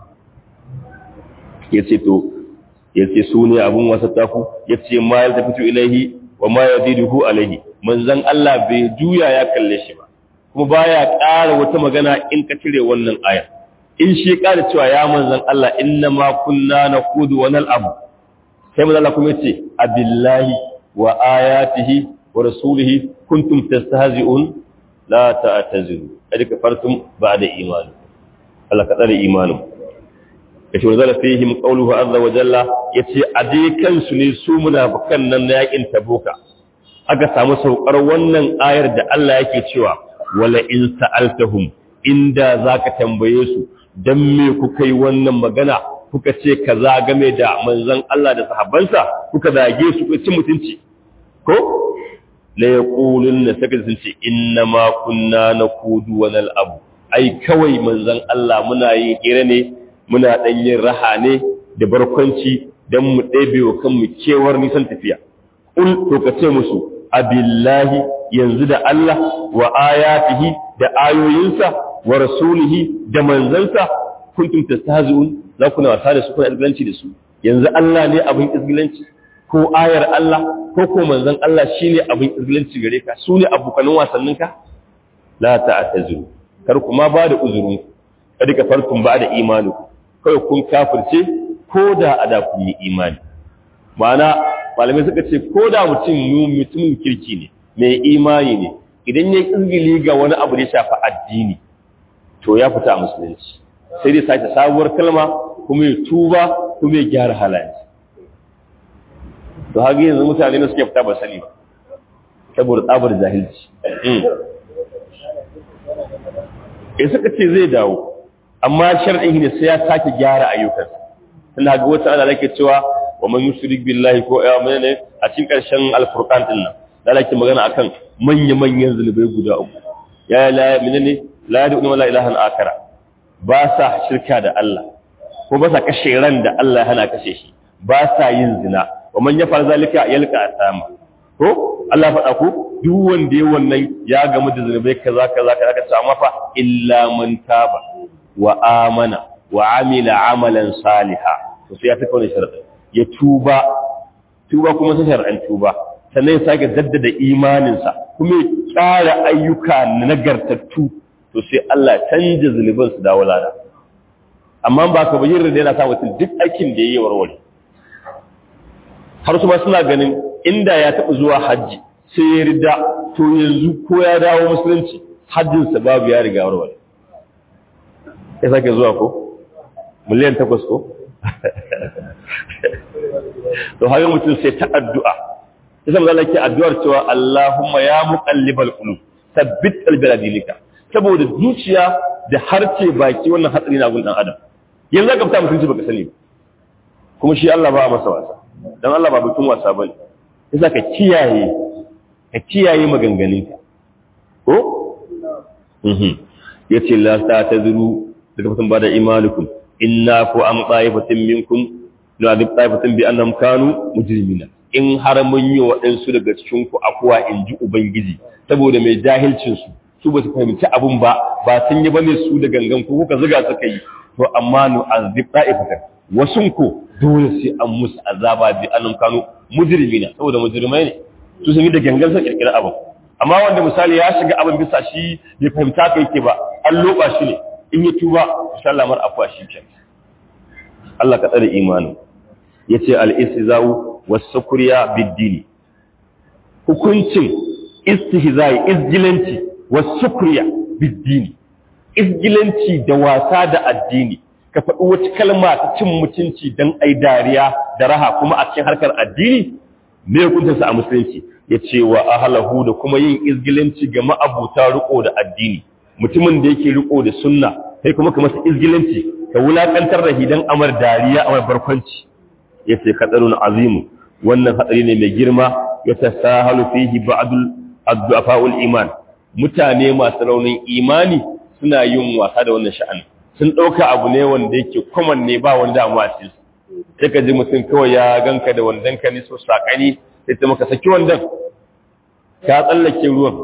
ya ce to ya ce su ne abin wasa tafu ya ce ma ya tafi ilaihi wa ma ya diduhu alaihi manzan Allah bai juya ya kalle shi ba kuma baya ƙara wata magana in ka cire wannan aya in shi ƙara cewa ya manzan Allah inna ma kunna naqudu wa nal'abu sai manzan Allah kuma yace abillahi wa ayatihi wa rasulihi kuntum tastahzi'un la ta'taziru kada kafartum ba'da imani Allah ka tsare imanin yace wa zala fihim qawluhu azza wa jalla yace a dai kansu ne su munafikan nan na yakin tabuka aka samu saukar wannan ayar da Allah yake cewa wala in sa'altahum inda zaka tambaye su dan me kuka yi wannan magana kuka ce kaza game da manzon Allah da sahabbansa kuka zage su ku ci mutunci ko la yaqulunna saka sun ce inna ma kunna nakudu wa nal'abu ai kawai manzon Allah muna yin hira ne muna dan yin raha ne da barkwanci dan mu ɗebe wa kanmu kewar nisan tafiya ul to ka ce musu abillahi yanzu da Allah wa ayatihi da ayoyinsa wa rasulihi da manzansa kuntum tastahzi'un za ku na wasa da su kuna izgilanci da su yanzu Allah ne abin izgilanci ko ayar Allah ko ko manzon Allah shine abin izgilanci gare ka su ne abokanin wasannin ka la ta'taziru kar kuma ba da uzurin kada ka farkun ba da imani kai kun kafirce ko da ada kun yi imani ma'ana malamai suka ce ko da mutum mutumin kirki ne mai imani ne idan ya izgili ga wani abu da ya shafi addini to ya fita a musulunci sai dai sake sabuwar kalma kuma ya tuba kuma ya gyara halayensa to haka yanzu mutane ne suke fita ba sani ba saboda tsabar jahilci ya suka ce zai dawo amma shar'in ne sai ya sake gyara ayyukansa tana ga wata ana lake cewa wa man yushrik billahi ko ya menene a cikin karshen alfurqan din nan da lake magana akan manya manyan zulubai guda uku ya la menene la yad'u wala ilahan akara ba sa shirka da Allah ko ba sa kashe ran da Allah ya hana kashe shi ba sa yin zina wa man yafal zalika yalqa asama ko Allah faɗa ku duk wanda ya wannan ya gamu da zulubai kaza kaza kaza ka samu fa illa man taba wa amana wa amila amalan saliha to sai ya taka wannan sharadin ya tuba tuba kuma sai sharadin tuba sannan ya sake jaddada imaninsa kuma ya ƙara ayyuka nagartattu to sai Allah canja zuluban su dawo lada amma ba ka bayyana da yana sa mutum duk aikin da yayi warware har su ma suna ganin inda ya taɓa zuwa hajji sai ya rida to yanzu ko ya dawo musulunci hajjinsa babu ya riga warware ya sake zuwa ko miliyan takwas ko to haka mutum sai ta addu'a isa mu zalake addu'ar cewa Allahumma ya muqallibal qulub sabbit qalbi ala dinika saboda zuciya da harce baki wannan hatsari na gun dan adam yanzu ka fita mutunci baka sani kuma shi Allah ba a masa wasa dan Allah ba bikin wasa bane yasa ka kiyaye ka kiyaye maganganunka ko mhm yace la ta tazuru daga fatan bada imanukum inna ku am qaifatin minkum la adib taifatin bi annam kanu mujrimina in har mun yi waɗansu daga cikin ku akwa in ji ubangiji saboda mai jahilcin su su ba su fahimci abun ba ba sun yi bane su da gangan ko kuka zuga suka yi to amma nu azib taifatan wasun ku dole sai an musu azaba bi annam kanu mujrimina saboda mujrimai ne su sun yi da gangan sun kirkira abin amma wanda misali ya shiga abin bisa shi bai fahimta kai ke ba an loba shi ne in ya tuba insha Allah mar afwa shi ke Allah ka tsare imanin yace al-istizau was-sukriya bid-dini hukuncin istihzai izgilanci was-sukriya bid-dini izgilanci da wasa da addini ka faɗi wata kalma ta cin mutunci dan ai dariya da raha kuma a cikin harkar addini me hukuncinsa a musulunci ya ce wa ahalahu da kuma yin izgilanci ga ma'abuta riko da addini mutumin da yake riko da sunna kai kuma ka masa izgilanci ka wulakantar da hidan amar dariya amar barkwanci ya ce kadarun azimu wannan hatsari ne mai girma ya tasahalu fihi ba'dul addu'afa'ul iman mutane masu raunin imani suna yin wasa da wannan sha'ani sun ɗauka abu ne wanda yake common ne ba wanda damuwa a cikin sai ka ji mutum kawai ya ganka da wandan ka ne so sakani sai ta maka saki wandan ka tsallake ruwan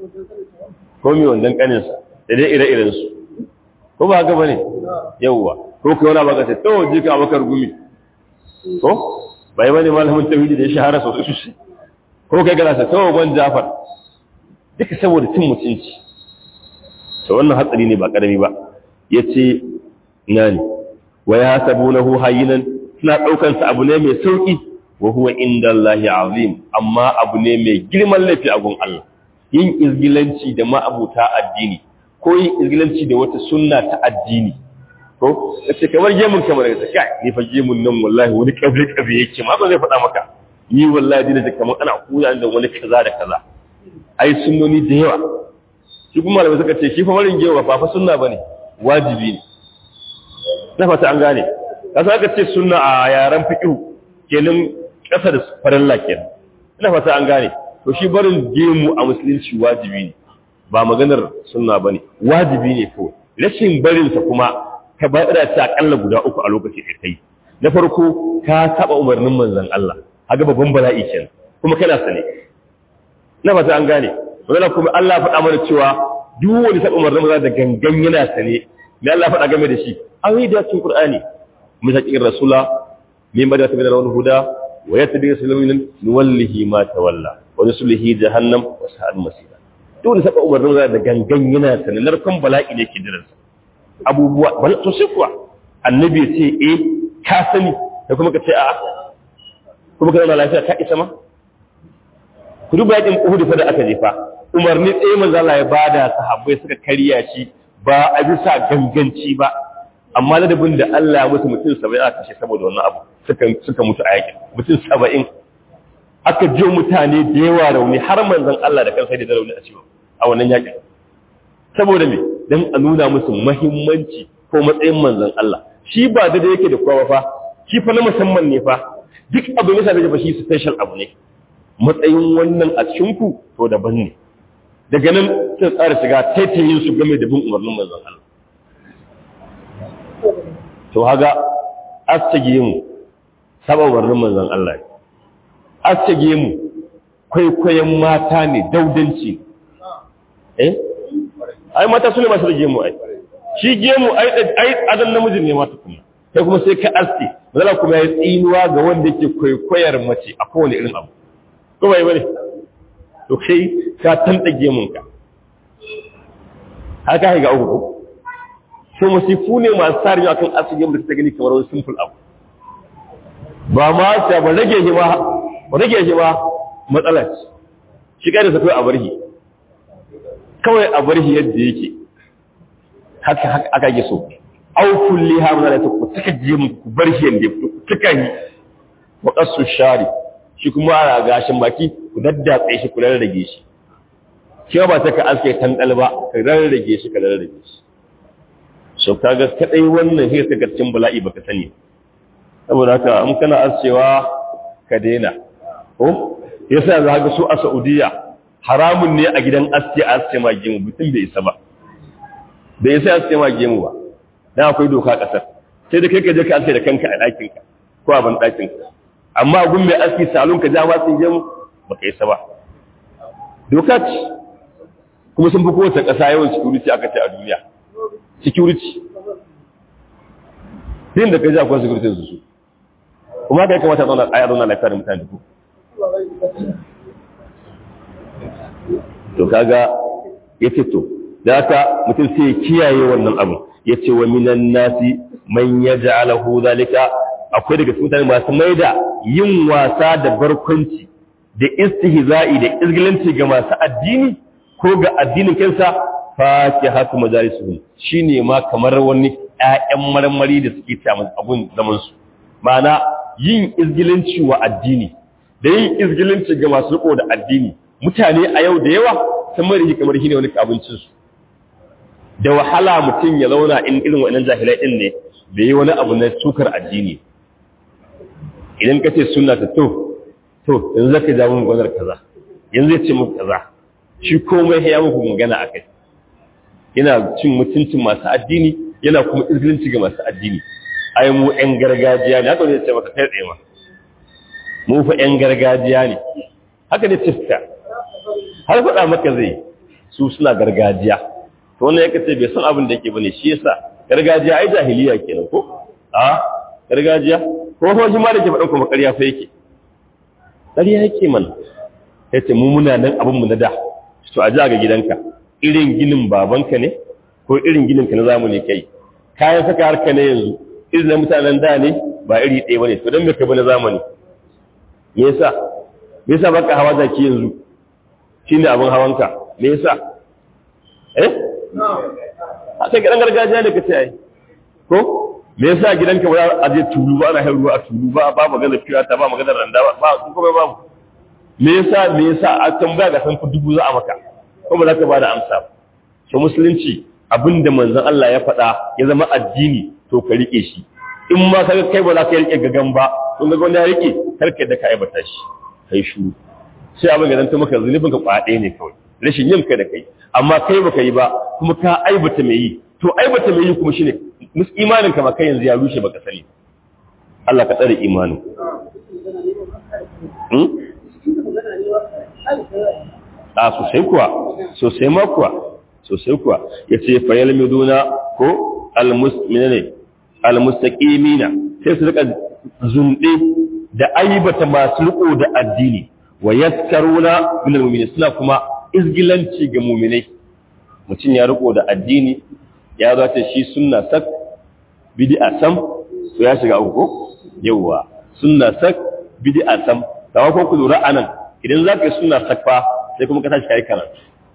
ko mai wandan kaninsa da dai ire-iren su ko ba haka bane yawwa ko kai wani baka sai to je ka bakar gumi ko bai bane malamin tauhidi da ya shahara sosai su ko kai kana sai to gwan Jafar duka saboda cin mutunci to wannan hatsari ne ba karami ba yace ina ne wa yasabunahu hayyinan suna daukan sa abu ne mai sauki wa huwa indallahi azim amma abu ne mai girman laifi a gun Allah yin izgilanci da ma'abuta addini ko yin izgilanci da wata sunna ta addini ko kace kamar gemun kamar da kai ni fa gemun nan wallahi wani kabe kabe yake ma ba zai faɗa maka ni wallahi dina da kamar ana kuya da wani kaza da kaza ai sunnoni da yawa shi kuma malamai suka ce shi fa warin gewa ba fa sunna bane wajibi ne na fata an gane kasa aka ce sunna a yaren fiqh kenan kasa da farilla kenan ina fata an gane to shi barin gemu a musulunci wajibi ne ba maganar sunna bane wajibi ne ko rashin barin sa kuma ka bada ta akalla guda uku a lokaci da kai na farko ka saba umarnin manzon Allah haga babban bala'i kenan kuma kana sane na fata an gane wannan kuma Allah faɗa mana cewa duk wani saba umarnin manzon da gangan yana sane me Allah faɗa game da shi an yi da cikin Qur'ani mutakin rasula min bada ta bidar wani huda wa yattabi sulamin nuwallihi ma tawalla wa nuslihi jahannam wa sa'al masira duk wani saba umarnin da gangan yana sane narkon bala'i ne ke diransa abubuwa bal to sai kuwa annabi ya ce eh ka sani da kuma ka ce a'a kuma ka zauna lafiya ka isa ma ku duba yakin Uhud fa da aka jefa umarni tsaye manzo Allah ya bada sahabbai suka karya shi ba a bisa ganganci ba amma ladabin da Allah ya musu mutum 70 aka kashe saboda wannan abu suka suka mutu a yakin mutum 70 aka jiyo mutane da yawa rauni har manzon Allah da kansa da rauni a ciwo a wannan yakin saboda me dan a nuna musu muhimmanci ko matsayin manzon Allah shi ba da yake da kowa fa shi fa na musamman ne fa duk abu ne sai da shi special abu ne matsayin wannan a cikin ku to daban ne daga nan sai tsara shiga taitayin su game da bin umarnin manzon Allah to haga astage mu saba umarnin manzon Allah astage mu kwaikwayon mata ne daudanci eh ai mata su ne masu da gemu ai shi gemu ai ai adan namijin ne mata kuma sai kuma sai ka aske mazala kuma ya tsinuwa ga wanda yake kwaikwayar mace a kowane irin abu ko bai bane to kai ka tanta gemun ka haka ga uku to musifu ne masu sari akan aske gemu da ta gani kamar wani simple abu ba ma ta ba rage shi ba ba rage shi ba matsala ce shi kai da sakai a barhi kawai a barhi yadda yake haka haka aka yi so au kulli ha mun da ku taka gemu ku bar shi yanda ku taka yi wa qasu shari shi kuma a gashin baki ku daddatse shi ku rarrage shi shi ba ta ka aske tandal ba ka rarrage shi ka rarrage shi so kaga kadai wannan shi ka cikin bala'i baka sani saboda haka in kana ascewa ka daina ko yasa za ga su a Saudiya haramun ne a gidan aske a aske ma gemu mutum bai isa ba bai isa aske ma gemu ba dan akwai doka kasar sai da kai ka je ka aske da kanka a ɗakin ka ko a ban ɗakin amma gun mai aski salon ka ja ma sun je mu ba ka isa ba doka ce kuma sun fi kowace ƙasa yawan security aka ce a duniya security din da ka ji akwai security su su kuma ka yi kamata a yi zauna lafiya da mutane ko to kaga ya ce to da haka mutum sai ya kiyaye wannan abu ya ce wa minan nasi man ya ja'alahu zalika akwai daga cikin mutane masu maida yin wasa da barkwanci da istihza'i da izgilanci ga masu addini ko ga addinin kansa fa ke hatu majalisuhum shine ma kamar wani ƴaƴan marmari da suke ci abun zaman su ma'ana yin izgilanci wa addini da yin izgilanci ga masu riko da addini mutane a yau da yawa sun mai da kamar shine wani abincin su da wahala mutum ya zauna in irin wannan jahilai din ne bai yi wani abu na sukar addini idan ka ce suna ta to to yanzu zaka ja mun gwanar kaza yanzu ya ce muku kaza shi komai ya muku magana a kai yana cin mutuncin masu addini yana kuma izgilinci ga masu addini ai mu yan gargajiya ne haka ne ya ce maka kai tsaye ma mu fa yan gargajiya ne haka ne cista har faɗa maka zai su suna gargajiya to wannan yake ce bai san abin da yake bane shi yasa gargajiya ai jahiliya kenan ko a gargajiya ko ko shi ma da ke faɗan kuma ƙarya fa yake ƙarya yake mana yace mu muna nan abin mu na da to a ji ga gidanka irin ginin babanka ne ko irin ginin ka na zamani kai kayan saka harka ne yanzu irin na mutanen da ne ba iri ɗaya bane to dan me ka bi na zamani me yasa me yasa baka hawa zaki yanzu shine abin hawanka me yasa eh a sai gidan gargajiya da kace ai ko me yasa gidanka ba a je tulu ba ana ruwa a tulu ba ba magana fiya ta ba magana randa ba ba kun kuma babu me yasa me yasa a tambaya ga san ku dubu za a maka ko ba za ka bada amsa ba to musulunci abinda manzon Allah ya faɗa ya zama addini to ka rike shi in ma kaga kai ba za ka rike gagan ba kun ga wanda ya rike karka da ka aibata shi kai shuru sai abin da zanta maka zunubin ka kwaɗe ne kawai rashin yin ka da kai amma kai baka yi ba kuma ka aibata mai yi to aibata mai yi kuma shine mus imanin ka ma kai yanzu ya rushe baka sani Allah ka tsare imanin hmm? a sosai kuwa sosai ma kuwa sosai kuwa yace fa yalmiduna ko almuslimina almustaqimina sai su rika zunde da aibata masu riko da addini wa yaskaruna min almu'minin suna kuma izgilanci ga mu'minai mutum ya riko da addini ya zo ta shi sunna sak bid'a sam to ya shiga uku yawa sunna sak bid'a sam dawa ko ku lura anan idan zaka yi sunna sak fa sai kuma ka tashi kai karatu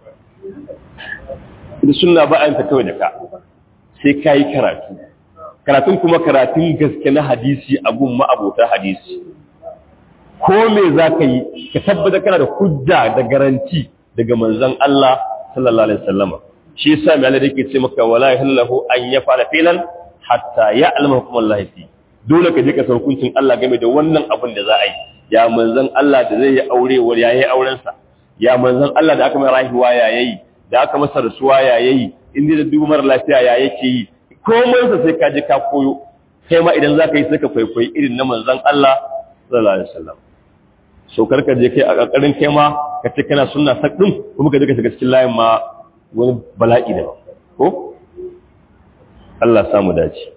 idan sunna ba a yin ta kawai da ka sai kai karatu karatun kuma karatun gaske na hadisi a gun ma'abota hadisi ko me za ka yi ka tabbata kana da hujja da garanti daga manzon Allah sallallahu alaihi wasallam shi yasa mai Allah yake ce maka wala yahillahu an yafala filan hatta ya'lama hukum Allah fi dole ka je ka san hukuncin Allah game da wannan abin da za a yi ya manzon Allah da zai yi aure wa yayi auren sa ya manzon Allah da aka mai rahiwa ya yayi da aka masa rasuwa ya yayi inda da dubu mara lafiya ya yake yi komai sa sai ka je ka koyo kai ma idan zaka yi sai ka kwaikwayi irin na manzon Allah sallallahu alaihi wasallam so karka je kai a ƙarƙarin kai ma ka ce kana sunna sak din kuma ka je ka shiga cikin layin ma wani bala'i da ko Allah samu dace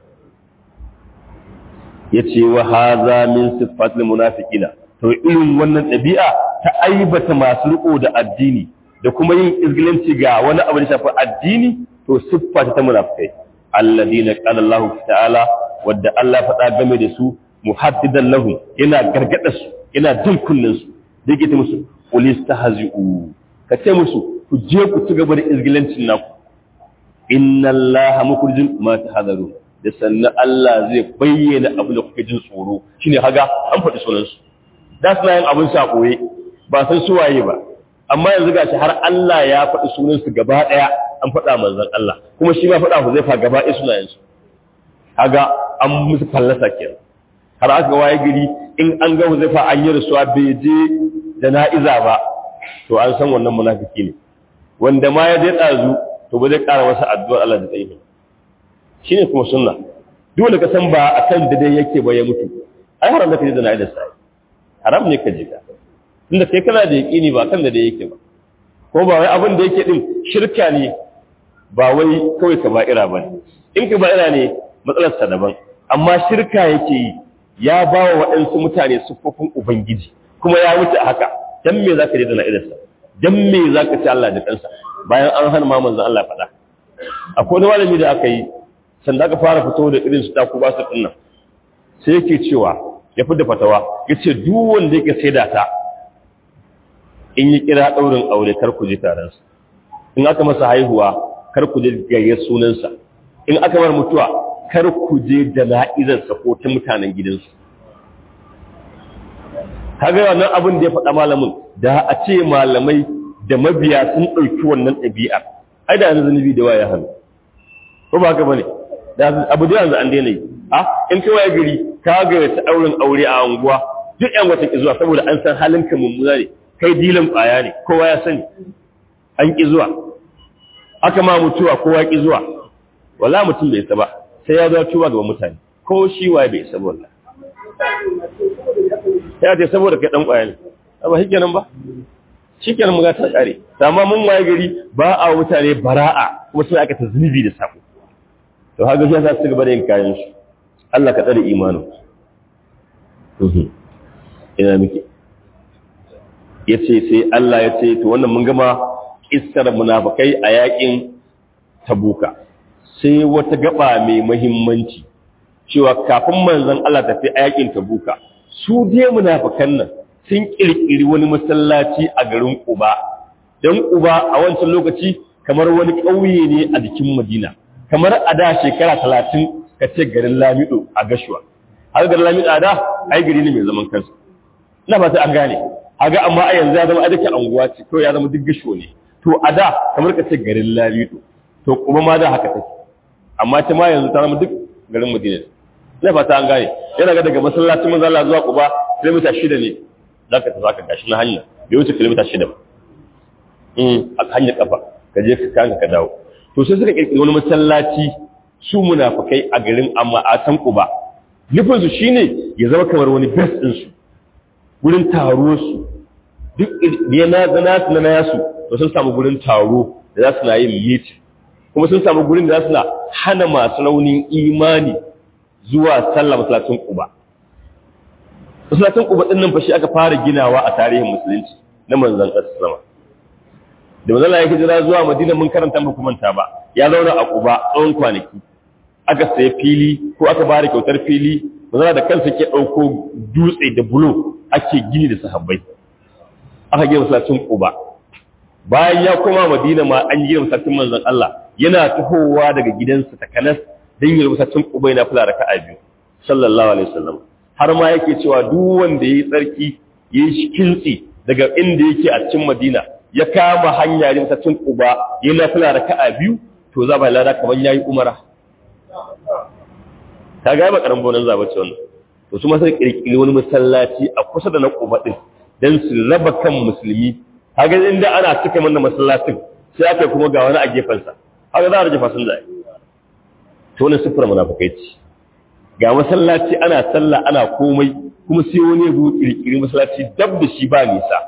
yace wa hadha min sifatil munafiqina to irin wannan ɗabi'a ta aibata masu riko da addini da kuma yin izgilanci ga wani abu da shafi addini to siffa ta munafikai alladina qala Allah ta'ala wadda Allah faɗa game da su muhaddidan lahum yana gargada su yana jin kullun su da yake ta musu ulistahzi'u ka ce musu ku je ku ci gaba da izgilancin naku inna allaha mukhrijun ma tahadaru da sannan Allah zai bayyana abin da kuke jin tsoro shine haga an faɗi sunan su da suna yin abin sa koye ba san su waye ba amma yanzu gashi har Allah ya faɗi sunan su gaba ɗaya an faɗa manzon Allah kuma shi ma faɗa Huzaifa gaba ɗaya sunayen su haga an musu fallasa kenan har aka waye gari in an ga Huzaifa an yi rasuwa bai je jana'iza ba to an san wannan munafiki ne wanda ma ya je ɗazu to ba zai ƙara masa addu'ar Allah da tsaye shi ne kuma sunna dole ka san ba a kan dai yake ba ya mutu ai haram da ka je da na'idar sa haram ne ka je ka tunda kai kana da yaƙini ba kan da da yake ba ko ba wai abin da yake din shirka ne ba wai kawai ka ba'ira ba ne in ka ba'ira ne matsalar sa daban amma shirka yake yi ya ba wa waɗansu mutane siffofin ubangiji kuma ya wuce a haka dan me zaka je da na'idar sa dan me zaka ci Allah da kansa bayan an hana ma manzon Allah faɗa akwai wani malami da aka yi sanda aka fara fito da irin su taku ba su dinnan sai yake cewa ya fi da fatawa ya ce duk wanda yake sai da ta in yi kira ɗaurin aure kar ku je taronsa in aka masa haihuwa kar ku je gayyar sunansa in aka bar mutuwa kar ku je jana'izarsa ko ta mutanen gidansu kaga wannan abin da ya faɗa malamin da a ce malamai da mabiya sun ɗauki wannan ɗabi'a ai da yanzu zunubi da waya hannu ko ba haka bane da abu da yanzu an daina yi a in kai waye gari ka ga ta ɗaurin aure a unguwa duk yan wata ki zuwa saboda an san halin ka mummuna ne kai dilan ƙwaya ne kowa ya sani an ki zuwa aka ma mutuwa kowa ki zuwa wala mutum bai isa ba sai ya zo tuba gaban mutane ko shi waye bai isa ba wallahi ya ce saboda kai dan ƙwaya ne ba shi kenan ba shi kenan mu ga ta kare amma mun waye gari ba a mutane bara'a kuma sai aka ta zunubi da sako to haka shi yasa su gaba da yin kayan su Allah ka tsare imanin ina muke yace sai Allah ya ce to wannan mun gama kissar munafikai a yakin tabuka sai wata gaba mai muhimmanci cewa kafin manzon Allah tafi a yakin tabuka su dai munafikan nan sun kirkiri wani masallaci a garin Quba dan Quba a wancan lokaci kamar wani ƙauye ne a jikin Madina kamar a da shekara talatin ka ce garin Lamido a Gashuwa har garin Lamido a da ai gari ne mai zaman kansa ina fata an gane haga amma a yanzu ya zama a dake anguwa ce to ya zama duk Gashuwa ne to a da kamar ka ce garin Lamido to kuma ma da haka take amma ta ma yanzu ta zama duk garin Madina ina fata an gane yana ga daga masallacin manzo Allah zuwa Quba kilomita shida ne zaka ta zaka gashi na hanya bai wuce kilomita shida ba in a hanyar kafa ka je ka kanka ka dawo to sai suka kirkiri wani masallaci su munafikai a garin amma a san Quba nufin su shine ya zama kamar wani base din su gurin taro su duk ne na zana su na yasu to sun samu gurin taro da za su na yin meeting kuma sun samu gurin da za su na hana masu raunin imani zuwa sallah masallacin Quba masallacin Quba din nan fa shi aka fara ginawa a tarihin musulunci na manzon Allah da manzon Allah ya hijira zuwa Madina mun karanta ba manta ba ya zauna a Quba tsawon kwanaki aka sayi fili ko aka bada kyautar fili manzon da kansa ke dauko dutse da bulo ake gini da sahabbai aka gina masallacin Quba bayan ya koma Madina ma an gina masallacin manzon Allah yana tahowa daga gidansa ta Kanas dan yi masallacin Quba yana fara raka'a biyu sallallahu alaihi wasallam har ma yake cewa duk wanda yayi tsarki yayi kintsi daga inda yake a cikin Madina ya kama hanya ne masallacin Quba yana fara raka'a biyu to za ba lada kamar yayi umara ka ga ba karan bonan zaba ce wannan to su ma sai kirkiri wani masallaci a kusa da na Quba din dan su raba kan musulmi kaga inda ana cika mana masallacin sai aka kuma ga wani a gefen sa haka za a rage fasin zai to wannan sifar munafikai ce ga masallaci ana sallah ana komai kuma sai wani ya zo kirkiri masallaci dab da shi ba nisa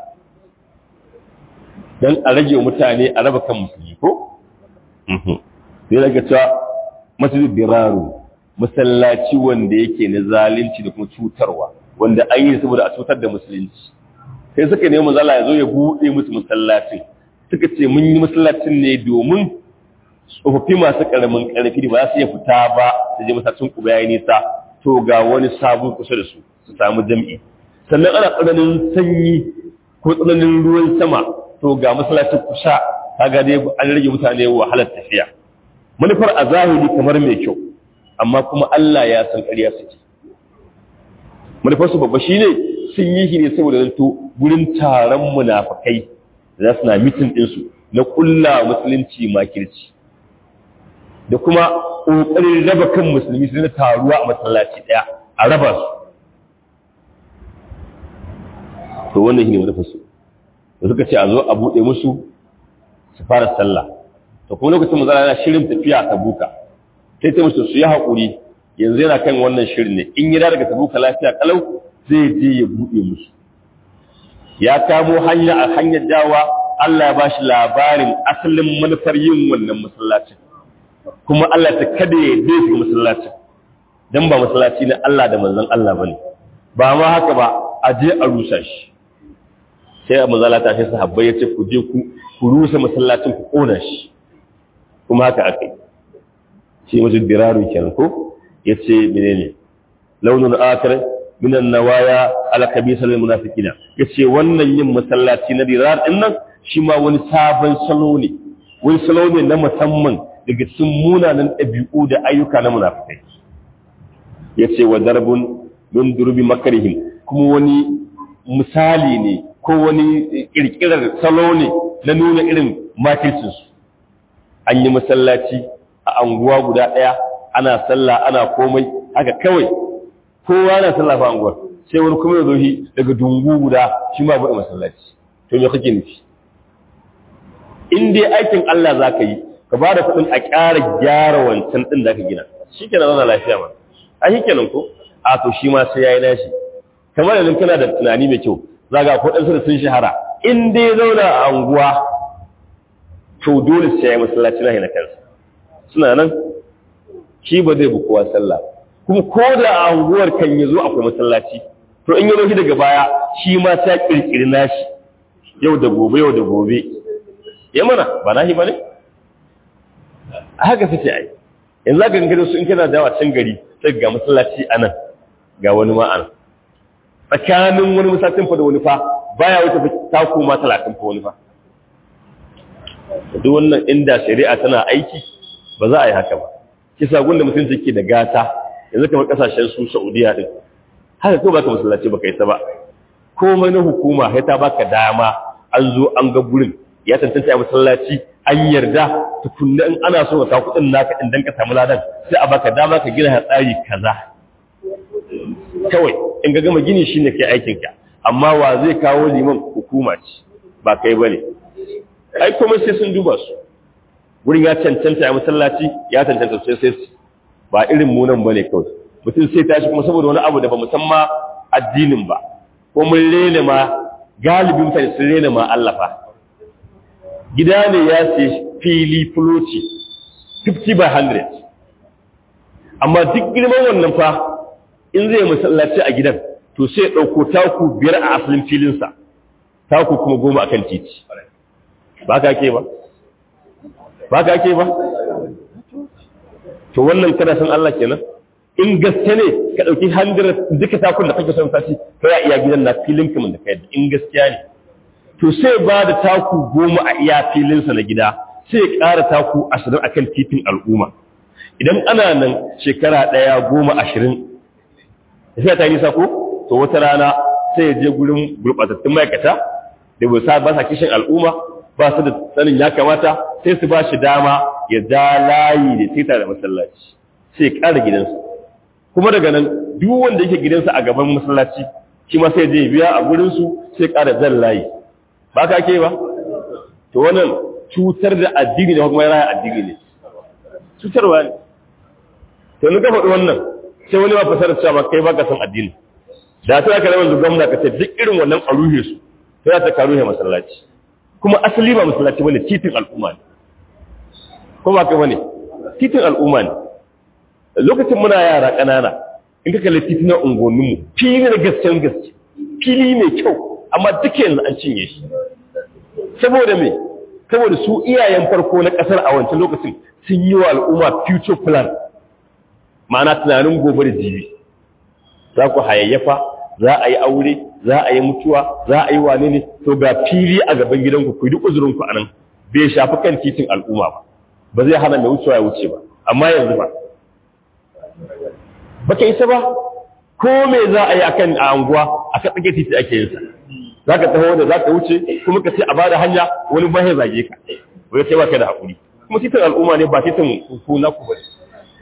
dan a rage mutane a raba kan musulmi ko sai daga cewa masjid biraru masallaci wanda yake na zalunci da kuma cutarwa wanda an yi saboda a cutar da musulunci sai suka nemi manzala ya zo ya buɗe musu masallacin suka ce mun yi masallacin ne domin tsofaffi masu ƙaramin ƙarfi da ba za su iya fita ba su je masallacin ku yayi nisa to ga wani sabon kusa da su su samu jam'i sannan ana tsananin sanyi ko tsananin ruwan sama to ga masallacin kusa kaga dai an rage mutane wahalar tafiya manufar a zahiri kamar mai kyau amma kuma Allah ya san ƙarya suke manufar su babba shine sun yi shi ne saboda zanto gurin taron munafakai da za su na mitin ɗinsu na ƙulla musulunci makirci da kuma ƙoƙarin raba kan musulmi su na taruwa a masallaci ɗaya a raba su to wannan shi ne manufar su da suka ce a zo a buɗe musu su fara sallah to kuma lokacin manzala yana shirin tafiya ta buka sai ta musu su yi haƙuri yanzu yana kan wannan shirin ne in yana daga tabuka lafiya kalau zai je ya buɗe musu ya kamo hanya a hanyar dawa Allah ya bashi labarin asalin manufar yin wannan masallacin kuma Allah ta kada ya dai shiga masallacin dan ba masallaci ne Allah da manzon Allah bane ba ma haka ba a je a rusa shi sai a manzala ta shi sahabbai ya ce ku je ku ku rusa masallacin ku kona shi kuma haka aka yi shi mutum diraru kenan ko ya ce menene launin akar minan nawaya alkabisa lil munafiqina yace wannan yin masallaci na dirar din nan shi ma wani sabon salo ne wani salo ne na musamman daga cikin munanan ɗabi'u da ayyuka na munafikai yace wa darbun min durbi makarihim kuma wani misali ne ko wani kirkirar salo ne na nuna irin makircinsu an yi masallaci a anguwa guda ɗaya ana sallah ana komai haka kawai kowa na sallah fa anguwar sai wani kuma ya zo shi daga dungu guda shi ma buɗe masallaci to me kake nufi in dai aikin Allah za ka yi ka ba da kuɗin a ƙara gyara wancan ɗin da ka gina shi kenan zana lafiya ma a shi kenan ko a to shi ma sai ya yi nashi kamar yanzu kana da tunani mai kyau za ga kuɗinsu da sun shahara in dai zauna a anguwa to dole sai ya yi masallaci na kansa suna nan shi ba zai bukuwa sallah kuma ko da a anguwar kan yazo akwai masallaci to in yazo shi daga baya shi ma ta kirkiri nashi yau da gobe yau da gobe ya mana ba nahi bane a haka suke ai yanzu zaka gangare su in kana dawa can gari sai ga masallaci anan ga wani ma anan tsakanin wani masallacin fa da wani fa baya wuce taku ma 30 fa wani fa duk wannan inda shari'a tana aiki ba za a yi haka ba kisa gunda mutum take da gata yanzu kamar kasashen su Saudiya din haka ko baka masallaci baka yi ta ba komai na hukuma sai ta baka dama an zo an ga gurin ya tantance a masallaci an yarda tukunna in ana so ka kudin naka in dan ka samu ladan sai a baka dama ka gina tsari kaza kawai in ga gama gini shine kai aikin ka amma wa zai kawo liman hukuma ce ba kai bane ai kuma sai sun duba su wurin ya cancanta a masallaci ya cancanta sai sai ba irin munan ba ne kawai mutum sai tashi kuma saboda wani abu da ba musamman addinin ba ko mun rena ma galibin mutane sun rena ma Allah fa gida ne ya sai fili fuloci 50 by 100 amma duk girman wannan fa in zai masallaci a gidan to sai ɗauko taku biyar a asalin filinsa taku kuma goma akan titi ba ka ke ba ba ka ke ba to wannan kana san Allah kenan in gaske ne ka dauki handirar duka takun da kake son tashi to ya iya gidan na filin kaman da kai in gaskiya ne to sai ba da taku goma a iya filinsa na gida sai ƙara taku ashirin akan titin al'umma idan ana nan shekara ɗaya goma ashirin sai ta nisa ko to wata rana sai ya je gurin gurɓatattun ma'aikata da bai sa ba sa kishin al'umma ba su da sanin ya kamata sai su ba shi dama ya ja layi da tita da masallaci sai ya ƙara gidansa kuma daga nan duk wanda yake gidansa a gaban masallaci shi ma sai je biya a gurinsu sai ƙara zan layi ba ka ke ba to wannan cutar da addini da kuma raya addini ne cutarwa ne to ni ka faɗi wannan sai wani ma fasara cewa kai baka san addini da sai ka rawan gwamna ka ce duk irin wannan a ruhe su sai ta ka ruhe masallaci kuma asali ba masallaci bane titin al'umma ne ko ba kai bane titin al'umma ne lokacin muna yara ƙanana in ka kalli titunan unguwanninmu fili na gaskiyar gaske fili mai kyau amma duk yanzu an cinye shi saboda me saboda su iyayen farko na ƙasar a wancan lokacin sun yi wa al'umma future plan ma'ana tunanin gobe da jibi za ku hayayyafa za a yi aure za a yi mutuwa za a yi wane ne to ga fili a gaban gidanku ku yi duk uzurinku a nan bai shafi kan titin al'umma ba ba zai hana mai wucewa ya wuce ba amma yanzu ba baka isa ba ko me za a yi akan a anguwa a ka tsage titi ake yin sa zaka taho da zaka wuce kuma ka ce a bada hanya wani ba ya zage ka wai kai baka da hakuri kuma titin al'umma ne ba titin ku na ku bane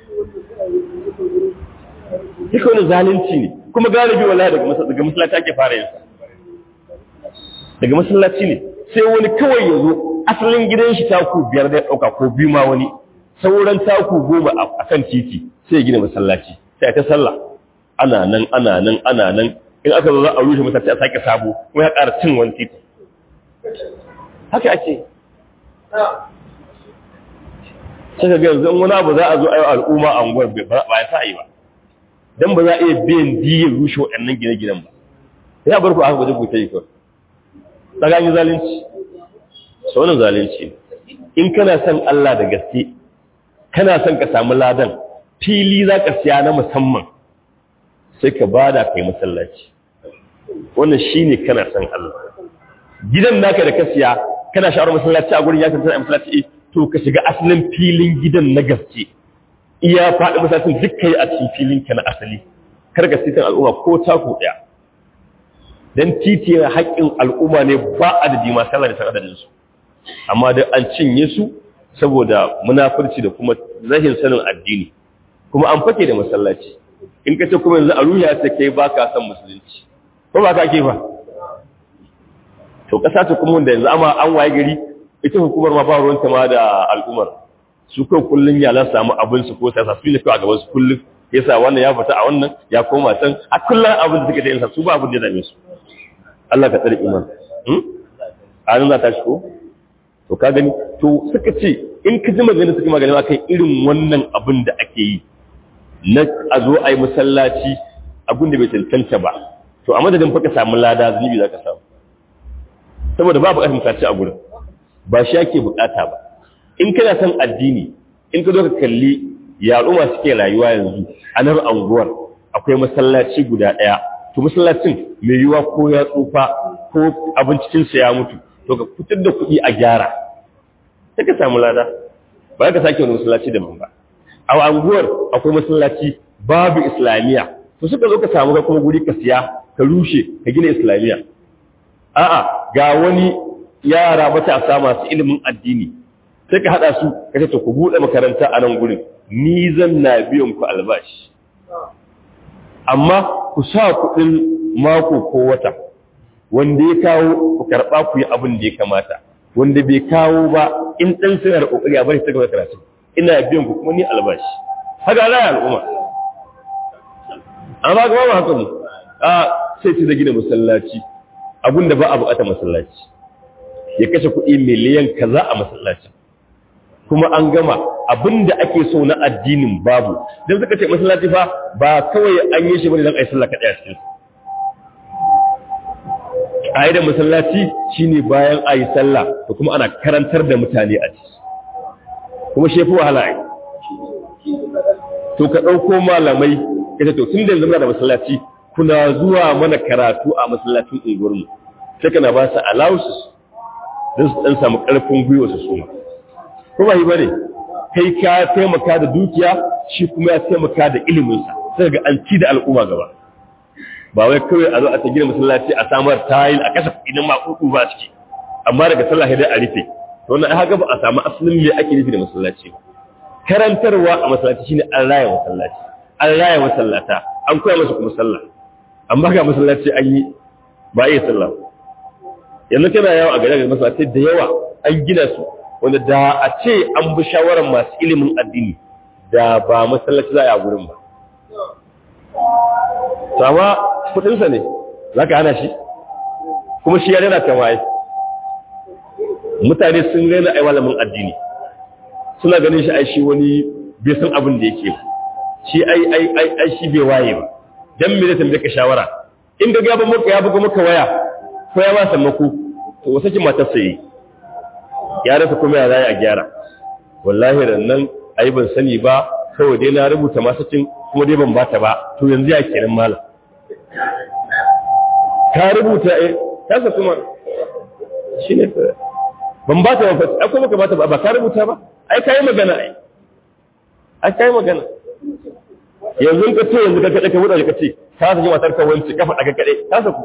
duka wani zalunci ne kuma galibi wallahi daga daga masallaci ake fara yin sa daga masallaci ne sai wani kawai ya zo asalin gidan shi taku biyar da ɗauka ko biyu ma wani sauran taku goma a kan titi sai ya gina masallaci sai ta sallah ana nan ana nan ana nan in aka zo za a rushe masallaci a sake sabo kuma ya ƙara cin wani titi haka ake sai ga yanzu wani abu za a zo a yi al'umma a unguwar ba ya sa yi ba dan ba za a iya biyan diyyar rushe waɗannan gine-ginen ba sai a bar ku aka gwaje ku ta yi kawai tsakanin zalunci saunin zalunci in kana son Allah da gaske kana son ka samu ladan fili za ka siya na musamman sai ka bada kai masallaci wannan shine kana son Allah gidan naka da ka siya kana sha'awar masallaci a gurin ya kanta a masallaci to ka shiga asalin filin gidan na gaske iya faɗi masallacin duk kai a cikin filin ka na asali kar ka sitan al'umma ko tako ɗaya dan titi yana haƙƙin al'umma ne ba adadi masu Allah da san adadin su amma dai an cinye su saboda munafurci da kuma rashin sanin addini kuma an fake da masallaci in ka ce kuma yanzu a ruya ta kai ba ka san musulunci ko ba ka ke ba to kasa ta kuma da yanzu amma an waye gari ita hukumar ma ba ruwanta ma da al'ummar su kai kullun ya lan samu abin su ko sai sa su ne kawai a gaban su kullun yasa wannan ya fita a wannan ya koma can a kullun abin da suke da yin su ba abin da ya dame su Allah ka tsare iman hmm a nan za ta shigo to ka gani to suka ce in ka ji magana suka magana akan irin wannan abin da ake yi na a zo a yi masallaci abin da bai cancanta ba to a madadin fa ka samu lada zunubi za ka samu saboda babu ƙarfin kaci a gurin ba shi ake bukata ba in kana son addini in ka zo ka kalli ya al'umma suke rayuwa yanzu a nan anguwar akwai masallaci guda ɗaya to masallacin mai yiwuwa ko ya tsufa ko abincinsa ya mutu to ka fitar da kuɗi a gyara sai ka samu lada ba ka sake wani masallaci daban ba a anguwar akwai masallaci babu islamiyya to suka zo ka samu ka kuma guri ka siya ka rushe ka gina islamiyya a'a ga wani yara matasa masu ilimin addini sai ka hada su ka ce to ku bude makaranta a nan gurin ni zan na biyan ku albashi amma ku sa kuɗin mako ko wata wanda ya kawo ku karɓa ku yi abin da ya kamata wanda bai kawo ba in ɗan suna da ƙoƙari a bari ta gaba karatu ina biyan ku kuma ni albashi haka ala al'umma amma ga ba haka ne a sai ci da gina masallaci abin da ba a buƙatar masallaci ya kashe kuɗi miliyan kaza a masallaci kuma an gama abin da ake so na addinin babu don suka ce masallaci fa ba kawai an yi shi bane don a yi sallah kaɗai a cikin ƙa'idar masallaci shine bayan a yi sallah da kuma ana karantar da mutane a ciki kuma shi fi wahala ai to ka ɗauko malamai ita to tun da yanzu muna da masallaci kuna zuwa mana karatu a masallacin unguwarmu sai kana ba su allowances don su ɗan samu ƙarfin gwiwa su suma ko ba yi ba ne kai ka taimaka da dukiya shi kuma ya taimaka da iliminsa sai ga an ci da al'umma gaba ba wai kawai a zo a ta gina masallaci a samar tayil a kasa idan ma kuku ba ciki amma daga sallah dai a rufe to wannan haka ba a samu asalin me ake nufi da masallaci karantarwa a masallaci shine an raya masallaci an raya masallata an koya masa kuma sallah amma ga masallaci an yi ba iya sallah yanzu kana yawo a gare ga masallaci da yawa an gina su wanda da a ce an bi shawarar masu ilimin addini da ba masallaci za a yi a gurin ba sama kudinsa ne za ka hana shi kuma shi ya rena ta waye mutane sun rena ai malamin addini suna ganin shi ai shi wani bai san abin da yake ba shi ai ai ai ai shi bai waye ba dan me zai tambaye ka shawara in ga gaban maka ya buga maka waya ko ya ba sammako to wasa ki matar sai ya rasa kuma ya zai a gyara wallahi rannan ai ban sani ba kawai dai na rubuta masacin kuma dai ban bata ba to yanzu ya kenan malam ka rubuta eh kasa kuma shine ban bata ba ai kuma ka bata ba ba ka rubuta ba ai kai magana ai ai kai magana yanzu ka ce yanzu ka kada ka wuce ka ce ka saki matar ka wance ka faɗa ka kade ka saku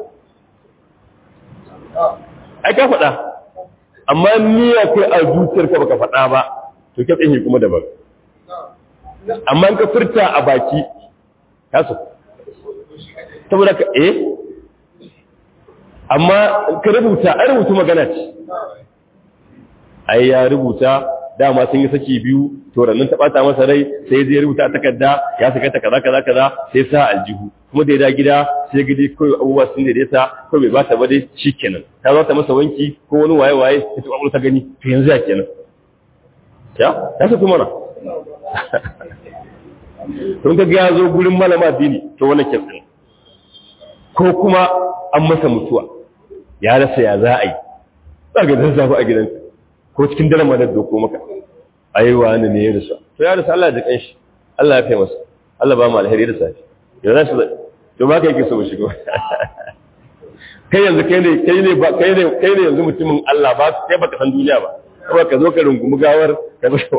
ai ka faɗa amma ni ya kai a zuciyar ka baka faɗa ba to ka tsaye kuma daban amma ka furta a baki ka saku saboda ka eh amma ka rubuta an rubuta magana ce ai ya rubuta dama sun yi saki biyu to rannan ta bata masa rai sai zai rubuta a takarda ya saka ta kaza kaza kaza sai sa aljihu kuma da ya da gida sai gidi ko abubuwa sun daidaita ko bai bata ba dai shikenan ta zo ta masa wanki ko wani waye waye ta tuba ta gani to yanzu ya kenan ya ta su mana tun ga ya zo gurin malama dini to wannan kenan ko kuma an masa mutuwa ya rasa ya za a yi za ga dan zafi a gidansa ko cikin daren ma da doko maka ai wani ne ya rasa to ya rasa Allah ya jikan shi Allah ya fi masa Allah ba mu alheri da safi ya za shi to ba ka yake so shigo kai yanzu kai ne kai ne ba kai ne kai ne yanzu mutumin Allah ba kai baka san duniya ba kuma ka zo ka rungumi gawar ka zo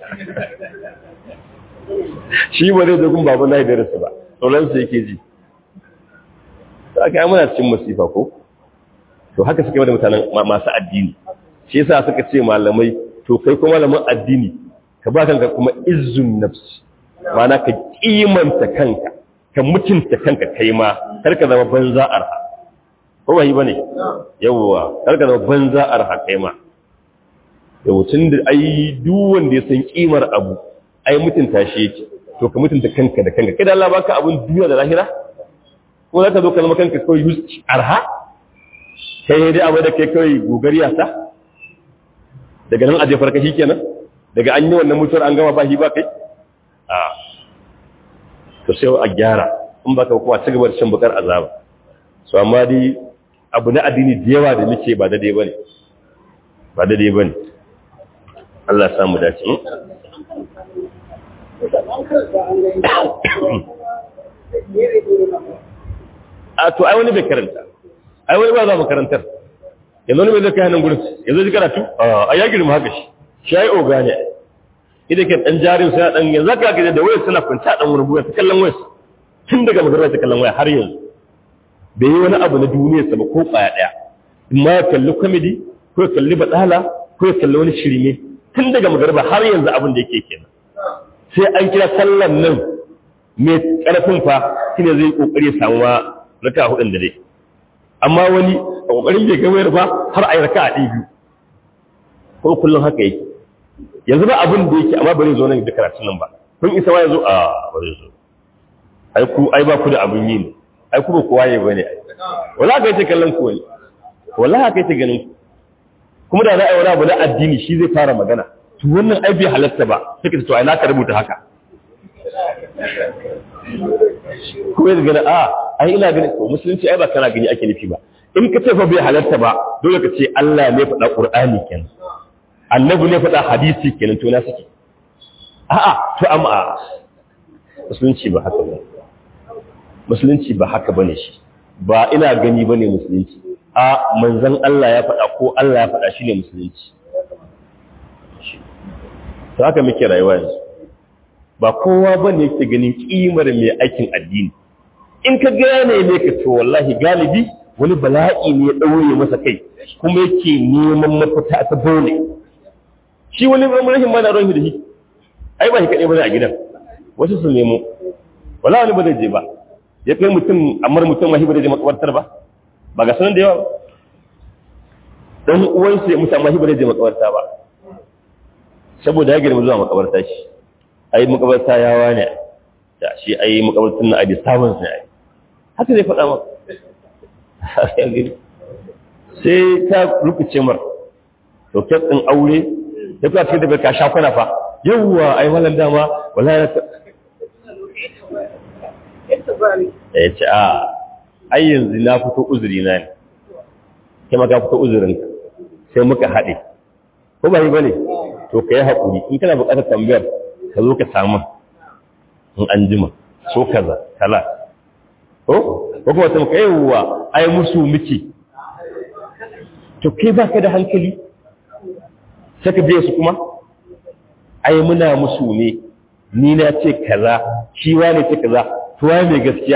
shi ba zai dogon babu na da rasa ba sauran su yake ji ta kai muna cikin masifa ko to haka suke da mutanen masu addini shi yasa suka ce malamai to kai kuma malamin addini ka ba kanka kuma izzun nafsi ma'ana ka kimanta kanka ka mutunta kanka kai ma kar ka zama banza arha ko ba yi bane yawwa kar ka zama banza arha kai ma yau tun da ai duk wanda ya san kimar abu ai mutunta shi yake to ka mutunta kanka da kanka kai da Allah baka abun duniya da lahira ko za ka zo ka zama kanka kawai yus arha kai dai abu da kai kawai gogariya ta daga nan aje farka kenan daga an yi wannan mutuwar an gama ba shi ba kai a to sai a gyara in baka kuma ci gaba da shan bukar azaba so amma dai abu na addini da yawa da muke ba daidai bane ba daidai bane Allah ya samu dace a to ai wani bai karanta ai wani ba za mu karantar yanzu wani bai zai kai hannun gurin yanzu ji karatu a ya girma haka shi shi ya yi oga ne idan ke dan jarin sai dan yanzu ka ga da wayar suna kwanta dan wani buya ta kallon wayar tun daga magana ta kallon waya har yanzu bai yi wani abu na duniyar sa ba ko kwaya daya in ma ya kalli comedy ko ya kalli badala ko ya kalli wani shirme tun daga magana har yanzu abin da yake kenan sai an kira sallan nan mai karfin fa shine zai kokari ya samu raka hudun da dai amma wani a kokarin bai gawayar ba har a yi raka a ɗaya biyu ko kullum haka yake yanzu ba abin da yake amma bari zo nan da karatun nan ba kun isa wa yanzu a bari zo ai ku ai ba ku da abin yi ne ai ku ba ku waye bane ai wala ka yace kallon ku wani wala ka yace ganin ku kuma da za a yi wani abu na addini shi zai fara magana to wannan ai bai halatta ba sai ka to ai na ka rubuta haka ko ya gani a ai ina gani ko musulunci ai ba kana gani ake nufi ba in ka ce fa bai halarta ba dole ka ce Allah ne faɗa Qur'ani kenan annabi ne faɗa hadisi kenan to na suke a'a to amma musulunci ba haka ba musulunci ba haka bane shi ba ina gani bane musulunci a manzon Allah ya faɗa ko Allah ya faɗa shine musulunci to haka muke rayuwa yanzu ba kowa ba ne yake ganin kimar mai aikin addini in ka gane ne ka to wallahi galibi wani bala'i ne ya ɗaure masa kai kuma yake neman mafita ta dole shi wani rashin ma na ruwan da shi ai ba shi kaɗai ba a gidan wasu su nemo wala wani ba zai je ba ya kai mutum amar mutum ma shi ba zai je makabartar ba ba ga sanan da yawa ba dan uwansa ya mutu amma shi ba zai je makabarta ba saboda ya girma zuwa makabarta shi ai makabarta yawa ne da shi ai makabartun na abi sabon ne ai haka zai faɗa maka sai ta rukuce mar to ɗin aure ya fi cikin da ka sha kwana fa yawwa ai malam dama wallahi na ya ce a ai yanzu na fito uzuri na ne kai maka fito uzurin sai muka haɗe ko ba yi ba ne to ka yi haƙuri in kana buƙatar tambayar ka zo ka samu in an jima so kaza kala ko ko kuma sai ka yawwa ai musu miki to kai ba ka da hankali sai ka biya su kuma ai muna musu ne ni na ce kaza shi wane ce kaza to wai mai gaskiya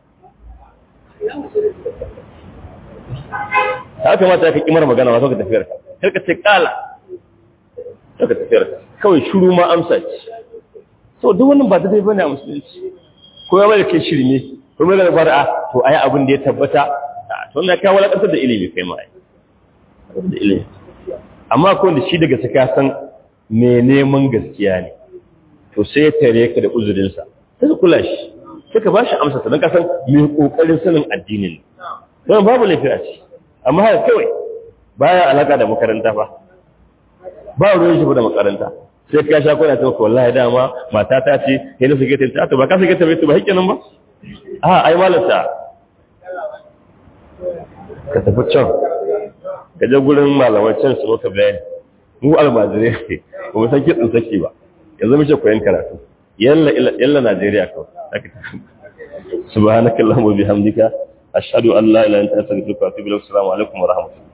ta kamata ka kimar magana ba ka tafiyar ka kar ka ce kala ka tafiyar ka kawai shuru ma amsa ce to duk wannan ba daidai bane a musulunci ko ya bada kai shirme ko mai da a to ai abin da ya tabbata to na kai walakantar da ilimi kai ma ai da ilimi amma ko wanda shi daga saka san me neman gaskiya ne to sai tare ka da uzurinsa sai ka kula shi sai ka ba shi amsa sannan ka san me kokarin sanin addinin don babu laifi a ci amma haka kawai baya alaka da makaranta fa ba ruwan shi da makaranta sai ka sha kwana ta wallahi dama mata ta ce sai na sake ta to ba ka sake ta bai ba hikenan ba a ai malata ka tafi can ka je gurin malamai can su maka bayani mu almajirai ne ba mu san kitsin saki ba yanzu muke koyan karatu yalla yalla Najeriya kawai subhanakallahumma bihamdika ashhadu an la ilaha illa anta astaghfiruka wa atubu ilaik assalamu alaikum wa rahmatullahi